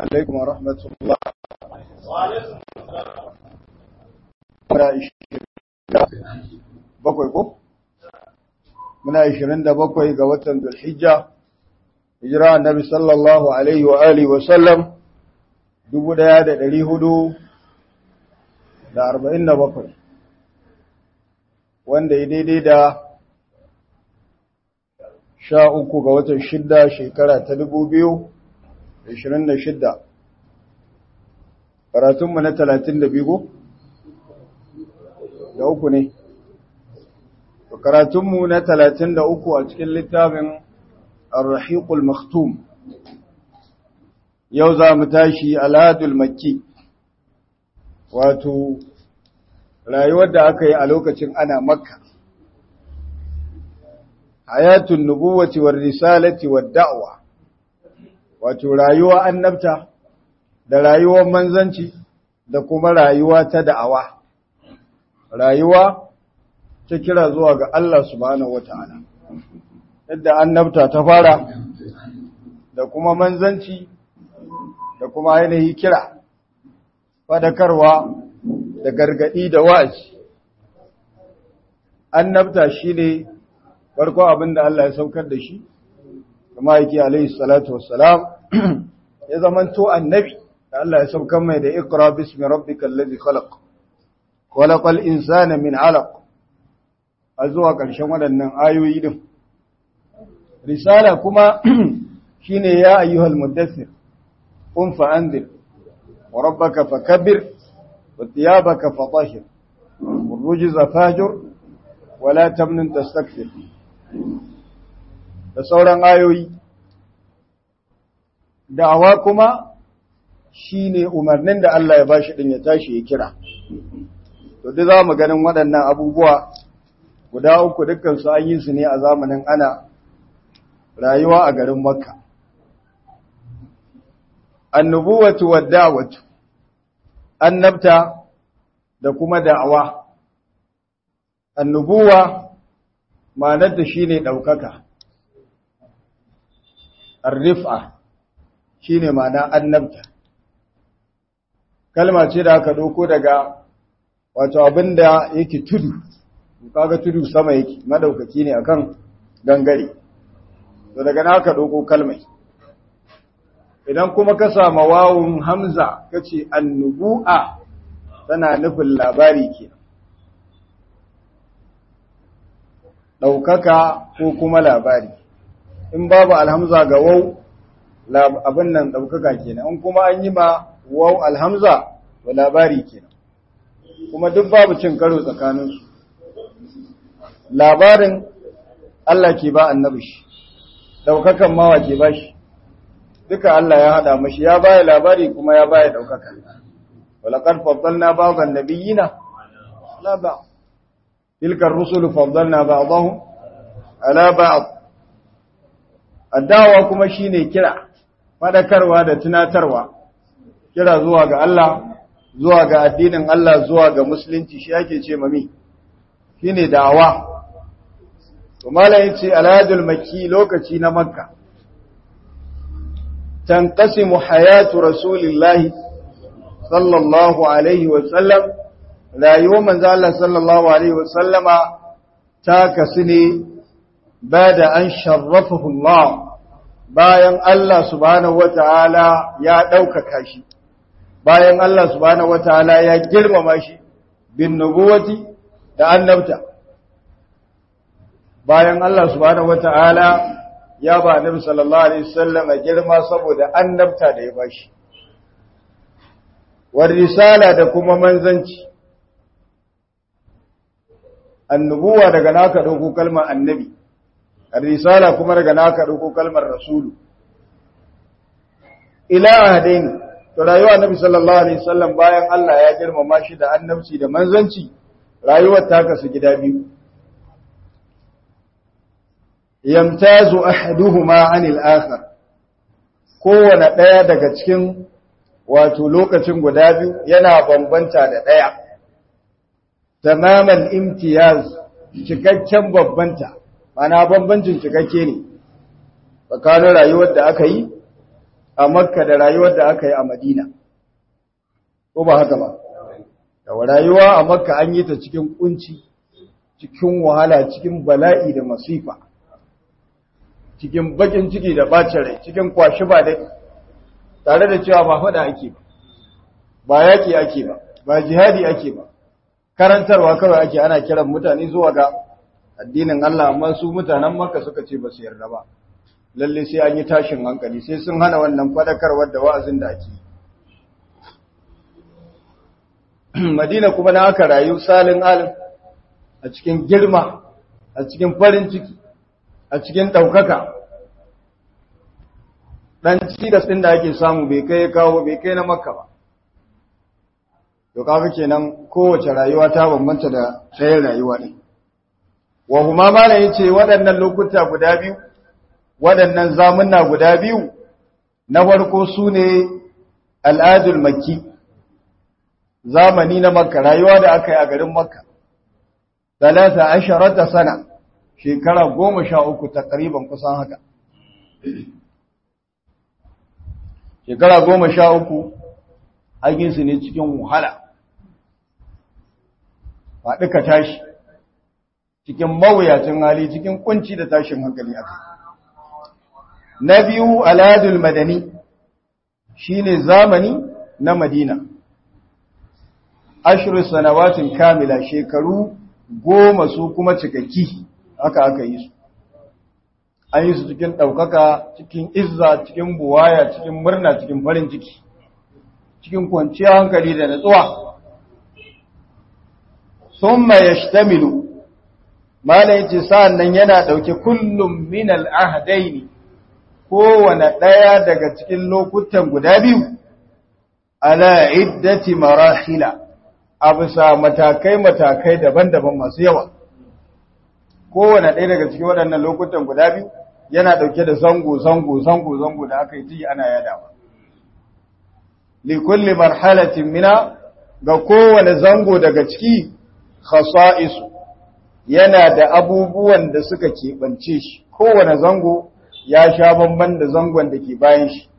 عليكم ورحمة الله bakwai ko? Muna ishirin da bakwai ga watan Zulhijja, hijira annabi sallallahu Alaihi wa Alihi wasallam dubu ɗaya da ɗari hudu da arba'in da bakwai, wanda ya daidai da sha uku ga watan shidda shekara ta dubu biyu da ishirin da shidda. Karatunmu na talatin da biyu da uku ne. Karatunmu na talatin da uku a cikin littafin Ar-Rahiqul Maktum. Yau za mu tashi Al'adul Makki, wato, rayuwar da aka yi a lokacin ana Makka. Hayatun nubuwati war risalati war da'wa, wato rayuwa annabta da rayuwar manzanci da kuma rayuwa ta da'awa. Rayuwa ta kira zuwa ga Allah subhanahu wata'ala yadda annabta ta fara da kuma manzanci da kuma ainihi kira fadakarwa da gargadi da wa'azi annabta shine farko abin da Allah ya saukar da shi kuma yake alaihi salatu wassalam ya zamanto annabi da Allah ya saukar mai da iqra bismi rabbikal ladhi khalaq khalaqal insana min 'alaq a zuwa ƙarshen waɗannan ayoyi din risala kuma shine ya ayyuhal muddathir qum fa anzir wa rabbaka fakabbir wa thiyabaka fatahhir wal rujza fahjur wa la tamnun tastakthir da sauran ayoyi da'awa kuma shine umarnin da Allah ya bashi din ya tashi ya kira to duk zamu ganin waɗannan abubuwa guda uku dukkansu an yi su ne a zamanin ana rayuwa a garin makka annubuwatu wadda'watu annabta da kuma da'awa annubuwa ma'anar da shine daukaka arrifa shine ma'ana annabta kalma ce da aka dauko daga wato abinda yake tudu kaga tudu sama yake madaukaki ne akan gangare to daga naka doko kalmai idan kuma ka sama wawun hamza kace annubu'a tana nufin labari ke daukaka ko kuma labari in babu alhamza ga waw abin nan daukaka kenan in kuma an yi ma waw alhamza to labari kenan kuma duk babu cin karo tsakaninsu labarin Allah ke ba annabi shi daukakan mawa ke ba shi duka Allah ya hada mashi ya baya labari kuma ya baya daukaka walaqad faddalna ba'dhan nabiyina la ba tilka ar-rusul faddalna ba'dahum ala ba'd addawa kuma shine kira fadakarwa da tunatarwa kira zuwa ga Allah zuwa ga addinin Allah zuwa ga musulunci shi yake ce mami shine da'awa to malai yace aladul makki lokaci na makka tanqasimu hayatu rasulillahi sallallahu alaihi wa sallam rayuwar manzo Allah sallallahu alaihi wa sallama ta kasu ne bada an sharrafahu Allah bayan Allah subhanahu wataala ya ɗaukaka shi bayan Allah subhanahu wataala ya girmama shi bin nubuwati da annabta bayan Allah subhanahu wata'ala ya ba annabi sallallahu alaihi wasallam girma saboda annabta da ya bashi war risala da kuma manzanci annubuwa daga naka dauko kalmar annabi risala kuma daga naka dauko kalmar rasulu ila ahadaini to rayuwa annabi sallallahu alaihi wasallam bayan Allah ya girmama shi da annabci da manzanci rayuwar ta kasu gida biyu yamtazu ahaduhuma anil akhar kowane daya daga cikin wato lokacin guda biyu yana bambanta da daya tamaman imtiyaz cikakken bambanta mana bambancin cikakke ne tsakanin rayuwar da aka yi a makka da rayuwar da aka yi a madina ko ba haka ba da rayuwa a makka an yi ta cikin kunci cikin wahala cikin bala'i da masifa cikin bakin ciki da bacin rai cikin kwashi ba dai tare da cewa ba faɗa ake ba ba yaƙi ake ba ba jihadi ake ba karantarwa kawai ake ana kiran mutane zuwa ga addinin Allah amma su mutanen Makka suka ce ba su yarda ba lalle sai an yi tashin hankali sai sun hana wannan fadakarwar da wa'azin da ake Madina kuma na aka rayu salin alim a cikin girma a cikin farin ciki a cikin ɗaukaka ɗan cidas ɗin da ake samu bai kai kawo bai kai na makka ba to kaga kenan kowace rayuwa ta bambanta da tsayin rayuwa ɗin wa huma mala yace waɗannan lokuta guda biyu waɗannan zamunna guda biyu na farko su ne al'adul makki zamani na makka rayuwa da aka yi a garin makka talata asharata sana shekara goma sha uku takriban kusan haka shekara goma sha uku su ne cikin wahala faɗi ka tashi cikin mawuyacin hali cikin kunci da tashin hankali aka na biyu aladul madani shine zamani na madina ashirin sanawatin kamila shekaru goma su kuma cikakki haka aka yi su an yi su cikin ɗaukaka cikin izza cikin buwaya cikin murna cikin farin ciki cikin kwanciyar hankali da natsuwa sun mai shtamilu malayin ce sa'an nan yana ɗauke kullum minal ahadaini kowane ɗaya daga cikin lokutan guda biyu ala iddati marahila a bisa matakai-matakai daban-daban masu yawa kowane ɗaya daga cikin waɗannan lokutan guda biyu yana ɗauke da zango zango zango zango da aka yi ji ana yadawa likulli marhalatin mina ga kowane zango daga ciki khasa'isu yana da abubuwan da suka keɓance shi kowane zango ya sha bamban da zangon da ke bayan shi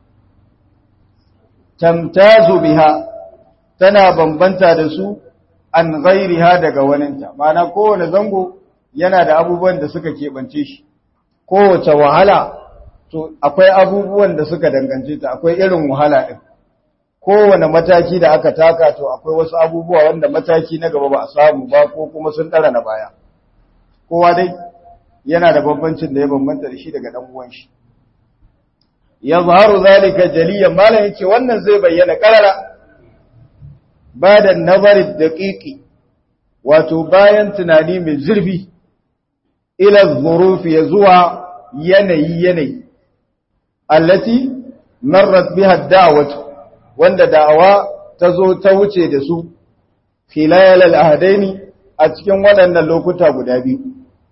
tamtazu biha tana bambanta da su an ghairiha daga waninta ma'ana kowane zango yana da abubuwan da suka keɓance shi kowace wahala to akwai abubuwan da suka dangance ta akwai irin wahala ɗin kowane mataki da aka taka to akwai wasu abubuwa wanda mataki na gaba ba a samu ba ko kuma sun ɗara na baya kowa dai yana da bambancin da ya bambanta da shi daga ɗan uwan shi ya zaharu zalika jaliyan malam yace wannan zai bayyana karara ba da nazarin daƙiƙi wato bayan tunani mai zurfi ila zurufi ya zuwa yanayi yanayi allati marrat biha da'watu wanda da'awa ta zo ta wuce da su khilal al-ahdaini a cikin waɗannan lokuta guda biyu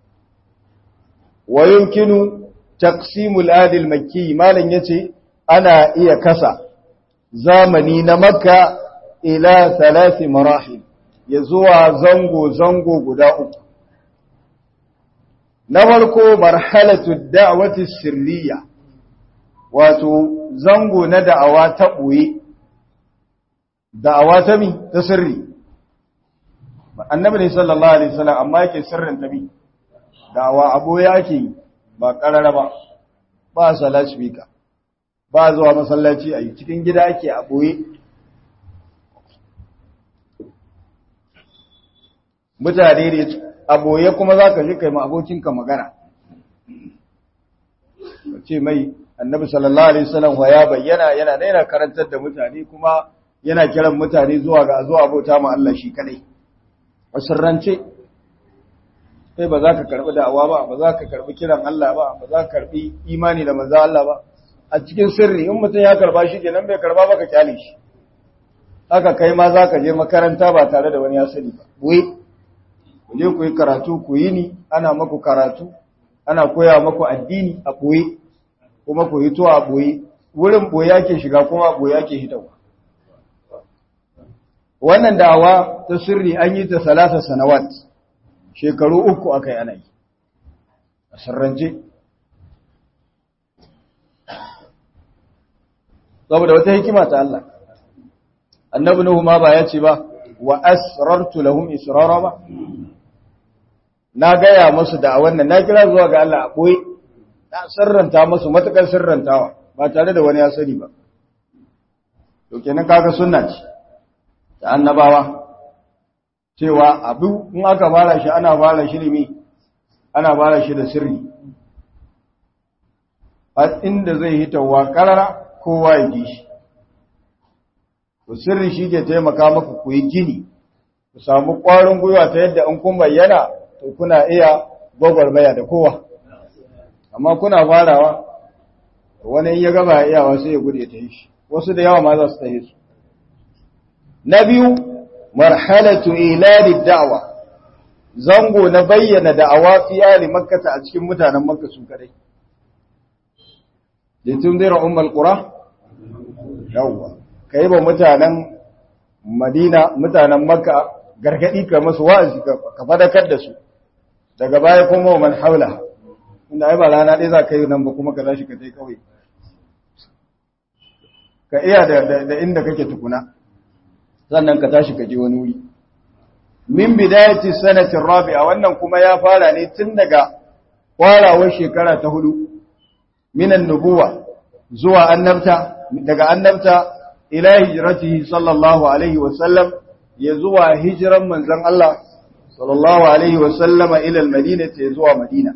wa yumkinu taqsimul adil makki malan yace ana iya kasa zamani na makka ila thalathi marahil ya zuwa zango zango guda uku na farko marhalatu da'wati sirriya wato zango na da'awa ta ɓoye da'awa ta mi ta sirri annabi ne sallallahu alaihi wasallam amma yake sirrin ta mi da'awa a ɓoye ake yi ba ƙarara ba ba salat speaker ba zuwa masallaci a yi cikin gida ake a ɓoye mutane ne a ɓoye kuma za ka je kai ma abokinka magana ce mai annabi sallallahu alaihi wasallam wa ya bayyana yana daina karantar da mutane kuma yana kiran mutane zuwa ga zuwa abota ma Allah shi kadai a sirrance kai ba za ka karbi da'awa ba ba za ka karbi kiran Allah ba ba za ka karbi imani da manzo Allah ba a cikin sirri in mutum ya karba shi kenan bai karba ba ka kyale shi haka kai ma za ka je makaranta ba tare da wani ya sani ba wai ku je ku yi karatu ku yi ni ana maku karatu ana koya maku addini a ɓoye kuma ku hito a ɓoye wurin ɓoye ake shiga kuma a ɓoye ake hitawa wannan da'awa ta sirri an yi ta salasa sanawat shekaru uku aka yi ana yi a sirrance saboda wata hikima ta Allah annabi nuhu ma ba ya ce ba wa asrartu lahum israra ba na gaya musu da wannan na kira zuwa ga Allah a boye na sirranta musu matakar sirrantawa ba tare da wani ya sani ba to kenan kaga sunna ce ta annabawa cewa abu in aka fara shi ana fara shi ne ana fara shi da sirri har inda zai hitawa karara kowa ya ji shi to sirri shi ke taimaka maka ku yi gini ku samu ƙwarin gwiwa ta yadda in kun bayyana to kuna iya gwagwarmaya da kowa amma kuna farawa wani ya gaba iyawa sai ya gude ta yi shi wasu da yawa ma za su ta yi su na biyu marhalatu ilali da'wa zango na bayyana da'awa fi ali makkata a cikin mutanen makka su kadai litunzira ummul qura yawwa kai ba mutanen madina mutanen makka gargadi ka musu wa'azi ka fadakar da su daga baya kuma man haula inda ai ba rana dai za ka yi nan ba kuma ka tashi ka je kawai ka iya da inda kake tukuna sannan ka tashi ka je wani wuri min bidayati sanatin rabi'a wannan kuma ya fara ne tun daga kwarawar shekara ta hudu minan nubuwa zuwa annabta daga annabta ila hijratihi sallallahu alaihi wa sallam ya zuwa hijiran manzon Allah sallallahu alaihi wa sallama ila almadinati ya zuwa madina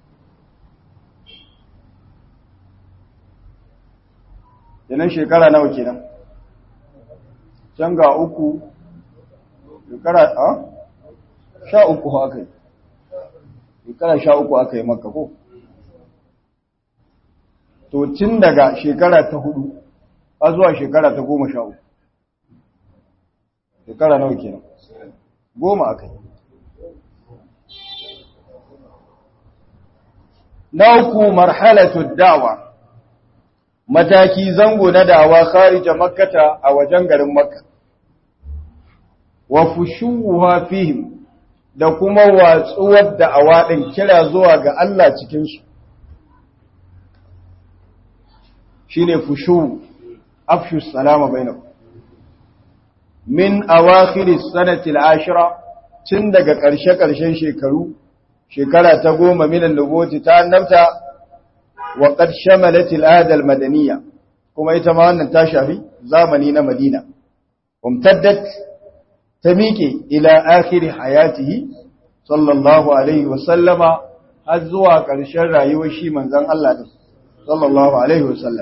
kenan shekara nawa kenan can ga uku shekara a sha uku aka yi shekara sha uku aka yi maka ko to tun daga shekara ta hudu a zuwa shekara ta goma sha uku shekara nawa kenan goma aka yi na uku marhalatu da'wa mataki zango na dawa kharija makkata a wajen garin makka wa fushuha fihim da kuma watsuwar da awadin kira zuwa ga Allah cikin su shine fushu afshu salama bainakum min awakhir as-sanati al-ashira tun daga ƙarshe-ƙarshen shekaru shekara ta goma minan nubuwati ta annabta وقد شملت الآدى المدنية كما يتمنى تاشافي زامنين مدينة وامتدت تميكي إلى آخر حياته صلى الله عليه وسلم هزوا كرشر يوشي من ذن الله صلى الله عليه وسلم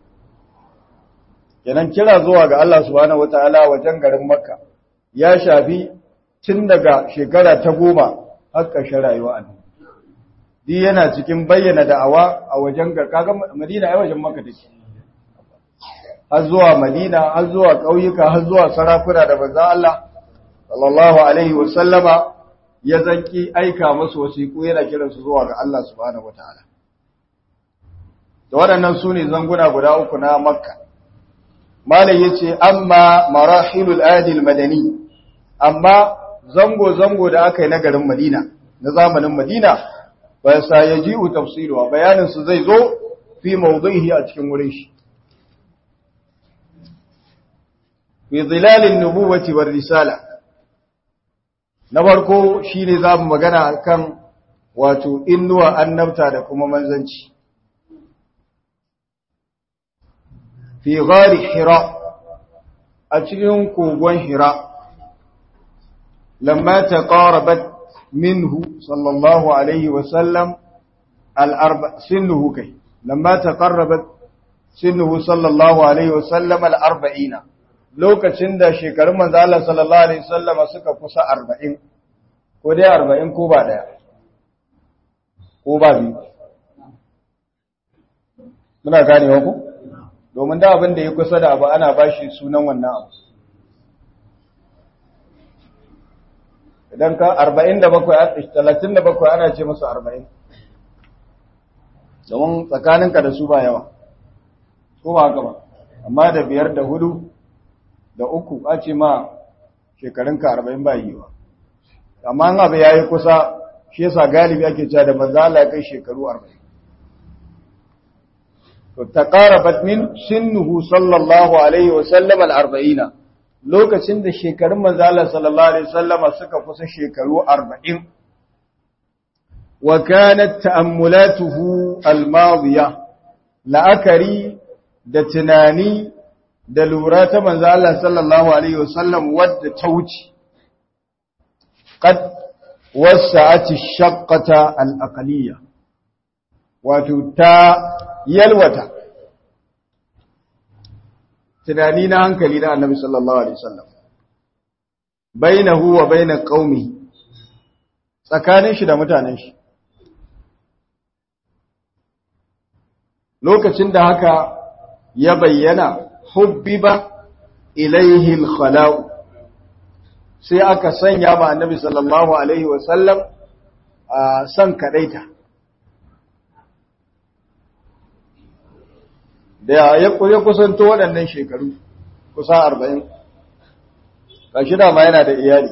kenan kira zuwa ga Allah subhanahu wataala wajen garin Makka ya shafi tun daga shekara ta goma har ƙarshen rayuwa annabi Di yana cikin bayyana da'awa a wajen kaga Madina ai wajen Makka take. Har zuwa Madina, har zuwa ƙauyuka, har zuwa sarakuna da manzon Allah sallallahu alaihi wa sallama ya zanki aika musu wasiƙu yana kiran su zuwa ga Allah subhanahu wataala. Da waɗannan su ne zanguna guda uku na Makka. Malam yace amma marahilul adil madani amma zango zango da aka yi na garin Madina na zamanin Madina fa sayaji'u tafsiruha bayanin su zai zo fi mawdhihi a cikin wurin shi fi zilalin nubuwati war risala na farko shine zamu magana akan wato innuwa annabta da kuma manzanci fi ghari hira a cikin kogon hira lamma taqarabat منه صلى الله عليه وسلم الأربع سنه كي لما تقربت سنه صلى الله عليه وسلم الأربعين لو كتشند شكر من ذال صلى الله عليه وسلم سكا كسا أربعين كودي أربعين كوبا ديا كوبا بي muna ganewa ku domin da abin da ya kusa da abu ana bashi sunan wannan abu idan ka 47 37 ana ce musu 40 domin tsakaninka da su ba yawa ko ba haka ba amma da biyar da hudu da uku a ce ma shekarunka 40 ba yiwa amma an abu yayi kusa shi yasa galibi ake cewa da manzo Allah ya kai shekaru 40 taqarabat min sinnuhu sallallahu alaihi wa sallam al-arba'ina lokacin da shekarun manzo Allah sallallahu alaihi wasallama suka kusa shekaru 40 wa kanat ta'ammulatuhu al-madiya la'akari da tunani da lura ta manzo Allah sallallahu alaihi wasallam wadda ta wuce qad wasa'at ash-shaqqata al-aqliyya wato ta yalwata tunani na hankali na annabi sallallahu alaihi wasallam bainahu wa baina qaumi tsakanin shi da mutanen shi lokacin da haka ya bayyana hubbiba ilaihi al-khala'u sai aka sanya ma annabi sallallahu alaihi wasallam a san kadaita da ya kusanto waɗannan shekaru kusa arba'in ƙashi dama yana da iyali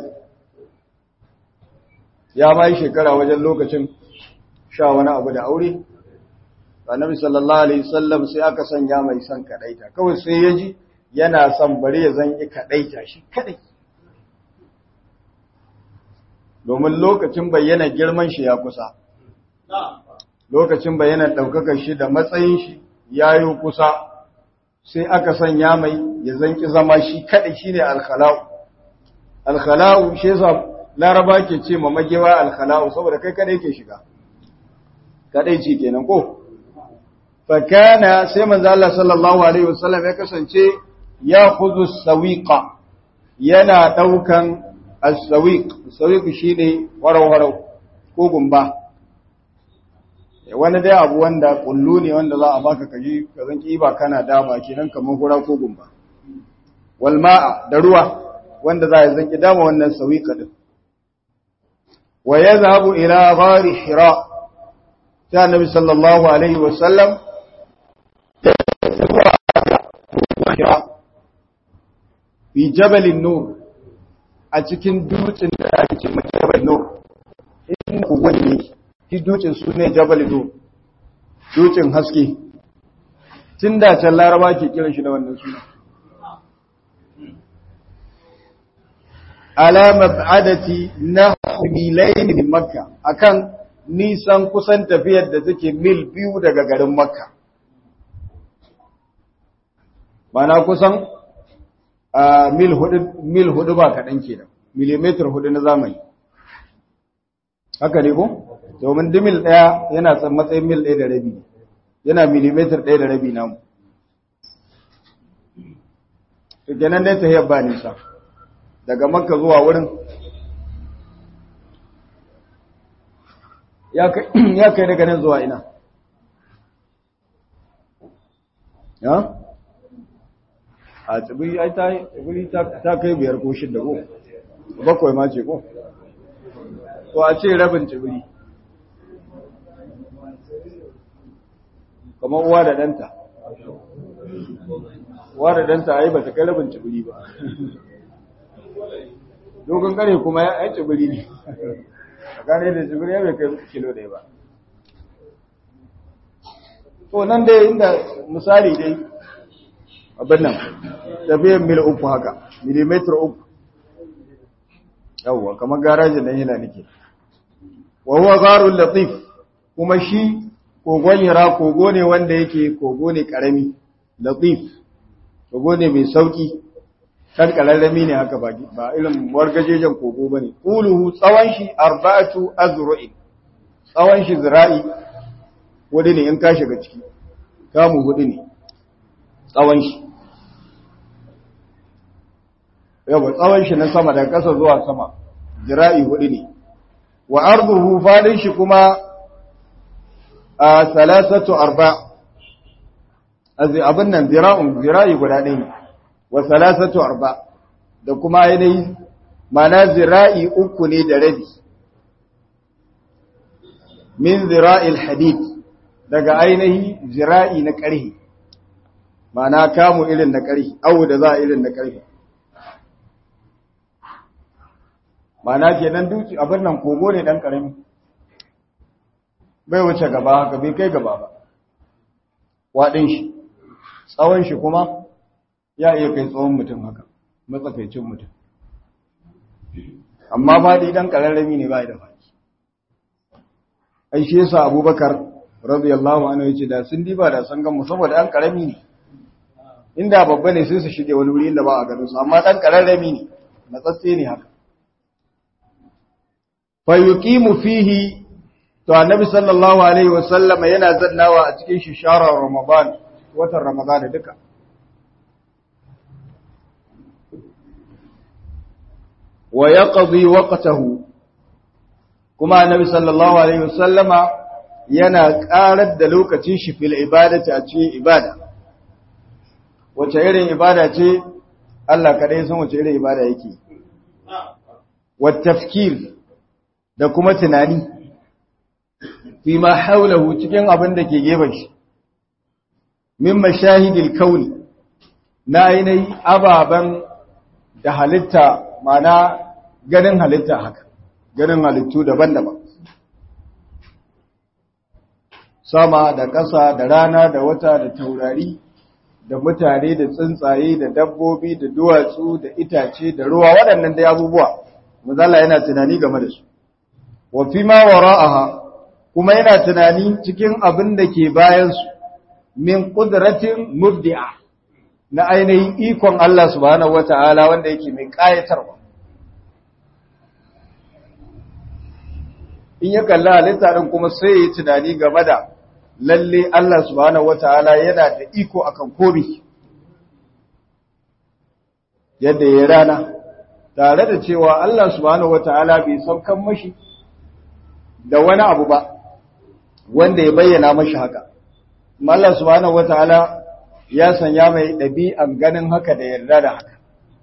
ya ma yi shekara wajen lokacin sha wani abu da aure annabi sallallahu alaihi wasallam sai aka sanya mai son kadaita kawai sai ya ji yana son bari ya zan yi kadaita shi kadai domin lokacin bayyana girman shi ya kusa lokacin bayyana ɗaukakar shi da matsayin shi ya yi kusa sai aka sanya mai ya zanki zama shi kaɗai shi ne alkhala'u alkhala'u shi yasa laraba ke ce ma magewa alkhala'u saboda kai kaɗai ke shiga kaɗai ce kenan ko fakana sai manzo Allah sallallahu alaihi wasallam ya kasance ya khudhu sawiqa yana daukan as-sawiq sawiq shine warau-warau ko gumba wani dai abu wanda kullu ne wanda za a baka kaji ka zan kiba kana dama kenan kamar hura ko gumba wal ma'a da ruwa wanda za a zan ki dama wannan sawiqa din wa yadhhabu ila ghari hira ta annabi sallallahu alaihi wa sallam fi jabal nur a cikin dutsen da ake ce jabal nur in ku wani shi dutsen su ne jabal nur dutsen haske tun da can laraba ke kiran shi da wannan suna ala mab'adati na milayn min makka akan nisan kusan tafiyar da take mil biyu daga garin makka mana kusan mil hudu mil hudu ba kaɗan kenan millimeter hudu na zamani haka ne ko domin dimil ɗaya yana tsan matsayin mil ɗaya da rabi yana millimeter ɗaya da rabi namu to kenan dai ta ba nisa daga makka zuwa wurin ya kai daga nan zuwa ina ya a tsibiri ai ta tsibiri ta kai biyar ko shidda ko bakwai ma ce ko to a ce rabin tsibiri kamar uwa da ɗanta uwa da ɗanta ai ba ta kai rabin tsibiri ba dogon kare kuma ya yi tsibiri ne a gane da tsibiri ya bai kai kilo ɗaya ba to nan dai inda misali dai abin nan tafiyar mil uku haka milimetar uku yawwa kamar garajin nan yana nake wa huwa gharul latif kuma shi kogon hira kogo ne wanda yake kogo ne karami latif kogo ne mai sauki kan kararrami ne haka ba ba irin wargajejen kogo bane quluhu tsawon shi arba'atu azru'in tsawon shi zira'i wani ne in ka shiga ciki kamu hudu ne tsawon shi yawa tsawon shi na sama daga ƙasa zuwa sama jira'i hudu ne wa arduhu fadin shi kuma a salasatu arba abin nan zira'un zira'i guda ɗaya ne wa salasatu arba da kuma ainihi mana zira'i uku ne da rabi min zira'il hadid daga ainihi zira'i na ƙarhi mana kamu irin na ƙarhi awu da za a irin na ƙarhi mana kenan duki abin nan kogo ne dan karami bai wuce gaba haka bai kai gaba ba waɗin shi tsawon shi kuma ya iya kai tsawon mutum haka matsakaicin mutum amma faɗi ɗan ƙararrami ne ba da faɗi ai shi yasa abubakar radiyallahu anhu yace da sun diba da sun gan mu saboda ɗan ƙarami ne inda babba ne sai su shige wani wuri inda ba a ganin su amma ɗan ƙararrami ne matsatse ne haka fa yuqimu fihi to annabi sallallahu alaihi wasallama yana zannawa a cikin shi sharar ramadan watan ramadan duka wa yaqdi waqtahu kuma annabi sallallahu alaihi wasallama yana karar da lokacin shi fil ibadati a cikin ibada wace irin ibada ce Allah kadai san wace irin ibada yake wa tafkir da kuma tunani fi ma haulahu cikin abin da ke gefen shi min mashahidil kauni na ainihi ababen da halitta mana ganin halitta haka ganin halittu daban-daban sama da ƙasa da rana da wata da taurari da mutane da tsuntsaye da dabbobi da duwatsu da itace da ruwa waɗannan dai abubuwa mazala yana tunani game da su wa fi ma wara'aha kuma yana tunani cikin abin da ke bayansu min ƙudratin mubdi'a na ainihin ikon Allah subhanahu wata'ala wanda yake mai ƙayatarwa in ya kalli halitta ɗin kuma sai ya yi tunani game da lalle Allah subhanahu wata'ala yana da iko akan komi yadda ya rana tare da cewa Allah subhanahu wata'ala bai saukan mashi da wani abu ba wanda ya bayyana mashi haka Allah subhanahu wata'ala ya sanya mai ɗabi'an ganin haka da yarda da haka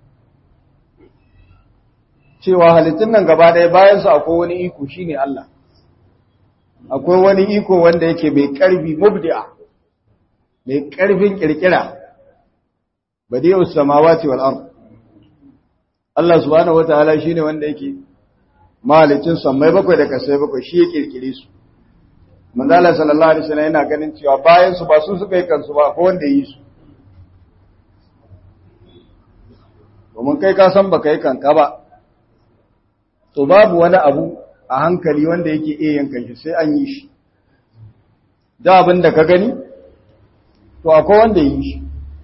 cewa halittun nan gaba ɗaya bayan su akwai wani iko shine Allah akwai wani iko wanda yake mai ƙarfi mubdi'a mai ƙarfin ƙirƙira badi'u samawati wal ard Allah subhanahu wataala shine wanda yake mahalicin sammai bakwai da kasai bakwai shi ya kirkire su manzo Allah sallallahu alaihi wasallam yana ganin cewa bayan su ba su suka yi kansu ba ko wanda yi su domin kai ka san baka yi kanka ba to babu wani abu a hankali wanda yake iya yankan shi sai an yi shi da abin da ka gani to akwai wanda yi shi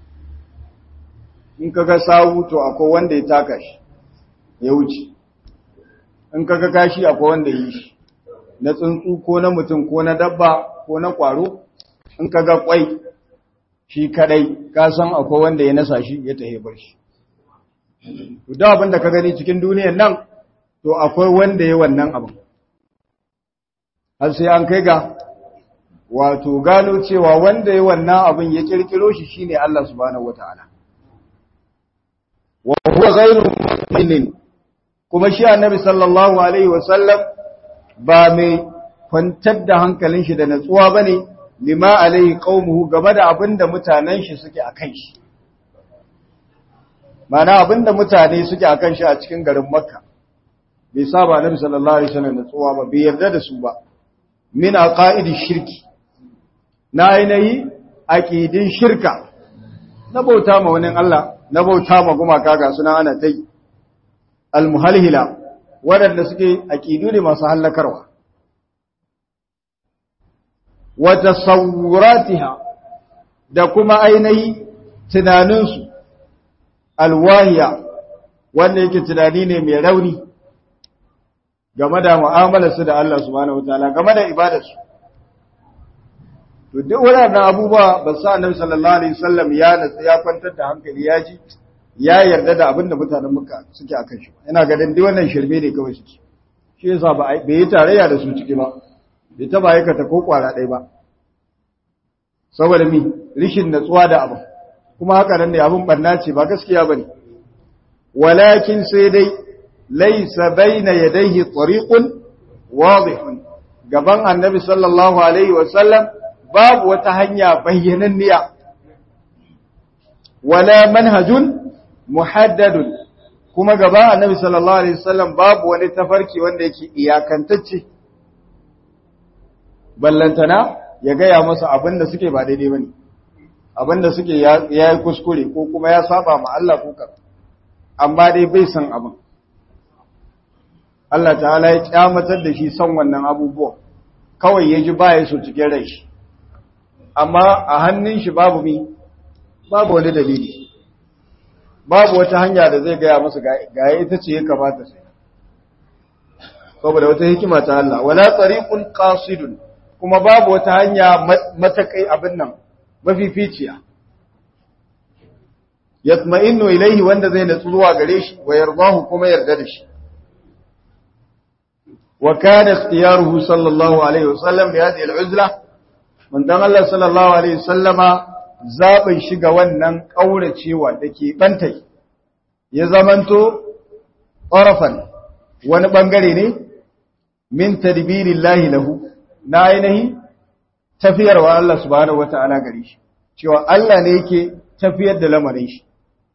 in kaga sawu to akwai wanda ya taka shi ya wuce in kaga kashi akwai wanda yi shi na tsuntsu ko na mutum ko na dabba ko na kwaro in kaga kwai shi kadai ka san akwai wanda ya nasa shi ya tahe bar shi to da abin da ka gani cikin duniyar nan to akwai wanda ya wannan abin har sai an kai ga wato gano cewa wanda ya wannan abin ya kirkiro shi shine Allah subhanahu wataala wa huwa ghayru mu'minin kuma shi annabi sallallahu alaihi wasallam ba mai kwantar da hankalin shi da natsuwa bane lima alaihi qaumuhu game da abinda mutanen shi suke akan shi mana abinda mutane suke akan shi a cikin garin makka bai saba annabi sallallahu alaihi wasallam natsuwa ba bai yarda da su ba min aqaidi shirki na ainihi aqidin shirka na bauta ma wani Allah na bauta ma gumaka ga suna ana tai almuhalhila waɗanda suke aqidu ne masu hallakarwa wa tasawuratiha da kuma ainihi tunaninsu alwahiya wanda yake tunani ne mai rauni game da mu'amalarsu da Allah subhanahu wataala game da ibadarsu to duk waɗannan abubuwa ba sa annabi sallallahu alaihi wasallam ya natsa ya kwantar da hankali ya ji ya yarda da abin da mutanen muka suke akan shi ina ga dan duk wannan shirme ne kawai suke shi yasa ba bai yi tarayya da su ciki ba bai taba aikata ko kwara ɗaya ba saboda mi rishin natsuwa da abin kuma haka nan ne abin barna ce ba gaskiya bane walakin sai dai laisa baina yadayhi tariqun wadihun gaban annabi sallallahu alaihi wasallam babu wata hanya bayyananniya wala manhajun muhaddadun kuma gaban annabi sallallahu alaihi wasallam babu wani tafarki wanda yake iyakantacce ballantana ya gaya masa abin da suke ba daidai bane abinda suke ya yi kuskure ko kuma ya saba ma Allah ko ka amma dai bai san abin Allah ta'ala ya kyamatar da shi son wannan abubuwa kawai ya ji baya so cikin rai shi amma a hannun shi babu mi babu wani dalili babu wata hanya da zai gaya musu ga ita ce ya kamata sai saboda wata hikima ta Allah wala tariqun qasidun kuma babu wata hanya matakai abin nan mafificiya yatma'innu ilaihi wanda zai natsu zuwa gare shi wa yardahu kuma yarda da shi wa kana ikhtiyaruhu sallallahu alaihi wasallam bi hadhihi al'uzla mun dan Allah sallallahu alaihi wasallama zabin shi ga wannan kauracewa dake bantai ya zamanto qarafan wani bangare ne min tadbirillahi lahu na ainihi tafiyarwa Allah subhanahu wata'ala gare shi cewa Allah ne yake tafiyar da lamarin shi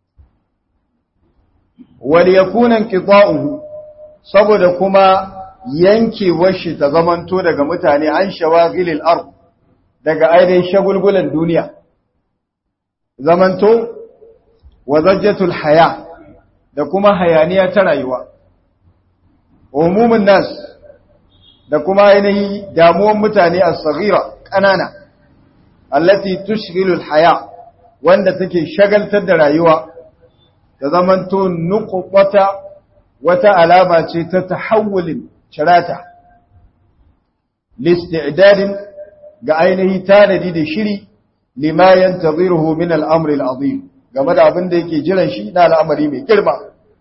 wal yakuna qita'uhu saboda kuma yankewar shi ta zamanto daga mutane an shawagilil ard daga ainihin shagulgulan duniya zamanto wa zajjatul haya da kuma hayaniya ta rayuwa umumin nas da kuma ainihin damuwan mutane a tsagira ƙanana allati tushghilul haya wanda take shagaltar da rayuwa da zamanto nuqbata wata alama ce ta tahawulin cirata listi'dadin ga ainihi tanadi da shiri lima yantaziruhu min al-amri al-azim game da abin da yake jiran shi na al'amari mai girma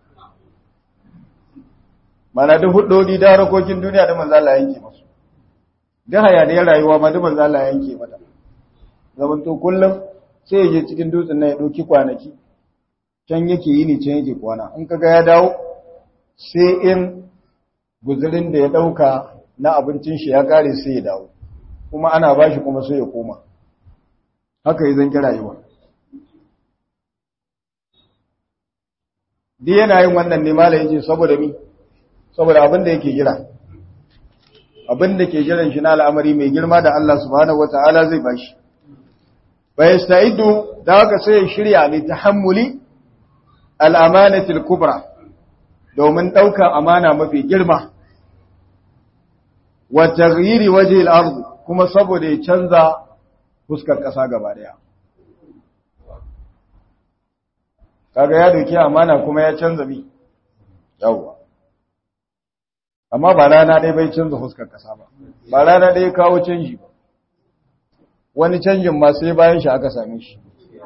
mana duk hudodi da harkokin duniya da manzo Allah yanke masu duk hayaniyar rayuwa ma duk manzo Allah yanke mata zaman to kullum sai ya je cikin dutsen nan ya dauki kwanaki can yake yi ni can yake kwana in kaga ya dawo sai in guzurin da ya dauka na abincin shi ya kare sai ya dawo kuma ana bashi kuma sai ya koma haka yi zanki rayuwa duk yana yin wannan ne malayin ce saboda mi saboda abin da yake jira abin da ke jiran shi na al'amari mai girma da Allah subhanahu wata'ala zai bashi fa yasta'idu da haka sai ya shirya li tahammuli al-amanati al-kubra domin ɗaukar amana mafi girma wa taghyiri wajhi al-ard kuma saboda ya canza fuskar ƙasa gaba daya kaga ya dauki amana kuma ya canza bi yawa amma ba rana ɗaya bai canza fuskar ƙasa ba ba rana ɗaya kawo canji ba wani canjin ma sai bayan shi aka same shi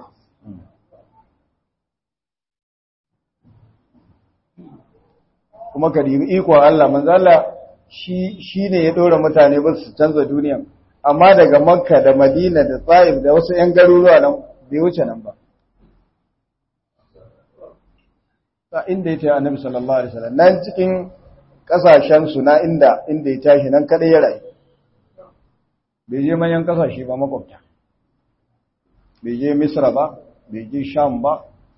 kuma ka dibi ikon Allah manzala shi ne ya ɗora mutane ba su canza duniya amma daga makka da madina da tsaif da wasu 'yan garuruwa nan bai wuce nan ba ta inda ya ce annabi sallallahu alaihi wasallam nan cikin kasashen su na inda inda ya tashi nan kada ya rayu bai je manyan kasashe ba makwabta bai je misra ba bai je sham ba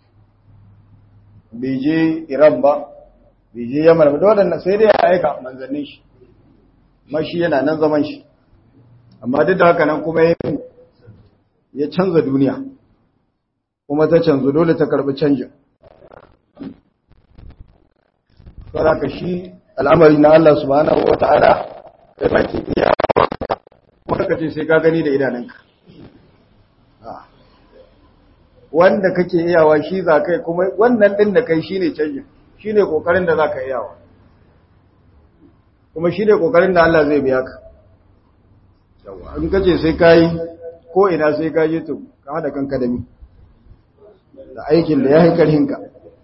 bai je iran ba bai je yamar ba waɗanda sai dai ya aika manzannin shi mashi yana nan zaman shi amma duk da haka nan kuma ya canza duniya kuma ta canzu dole ta karbi canjin saboda shi al'amari na Allah subhanahu wa ta'ala da baki iya kuma ka ce sai ka gani da idanunka wanda kake iyawa shi za kai kuma wannan din da kai shine canjin shine kokarin da za ka iyawa kuma shine kokarin da Allah zai biya ka yawa in kace sai kai ko ina sai ka je to ka hada kanka da mi da aikin da ya hankalinka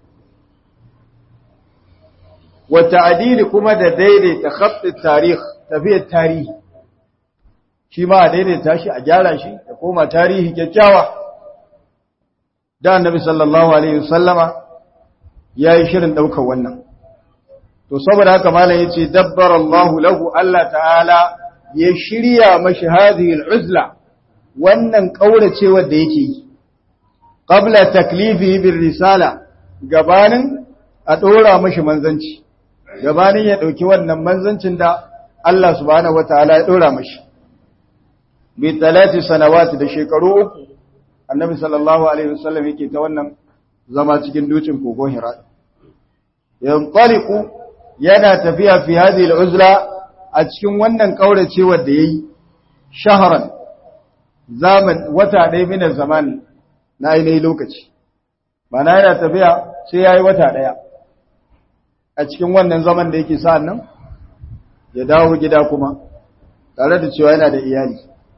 wata adili kuma da daidaita khattin tarih tafiyar tarihi shi ma a daidaita shi a gyara shi da koma tarihi kyakkyawa da annabi sallallahu alaihi wasallama ya yi shirin ɗaukar wannan to saboda haka malam ya ce dabbar Allahu lahu Allah ta'ala ya shirya mashi hadhihi al'uzla wannan kauracewar da yake yi qabla taklifihi bir risala gabanin a dora mashi manzanci gabanin ya ɗauki wannan manzancin da Allah subhanahu wataala ya ɗora mashi bi talati sanawati da shekaru uku annabi sallallahu alaihi wasallam yake ta wannan zama cikin dukin kogon hira yanqaliqu yana tafiya fi hadhihi al'uzla a cikin wannan kauracewar da yayi shahran zaman wata ɗaya min zaman na ainihin lokaci mana yana tafiya sai yayi wata ɗaya a cikin wannan zaman da yake sa'an nan ya dawo gida kuma tare da cewa yana da iyali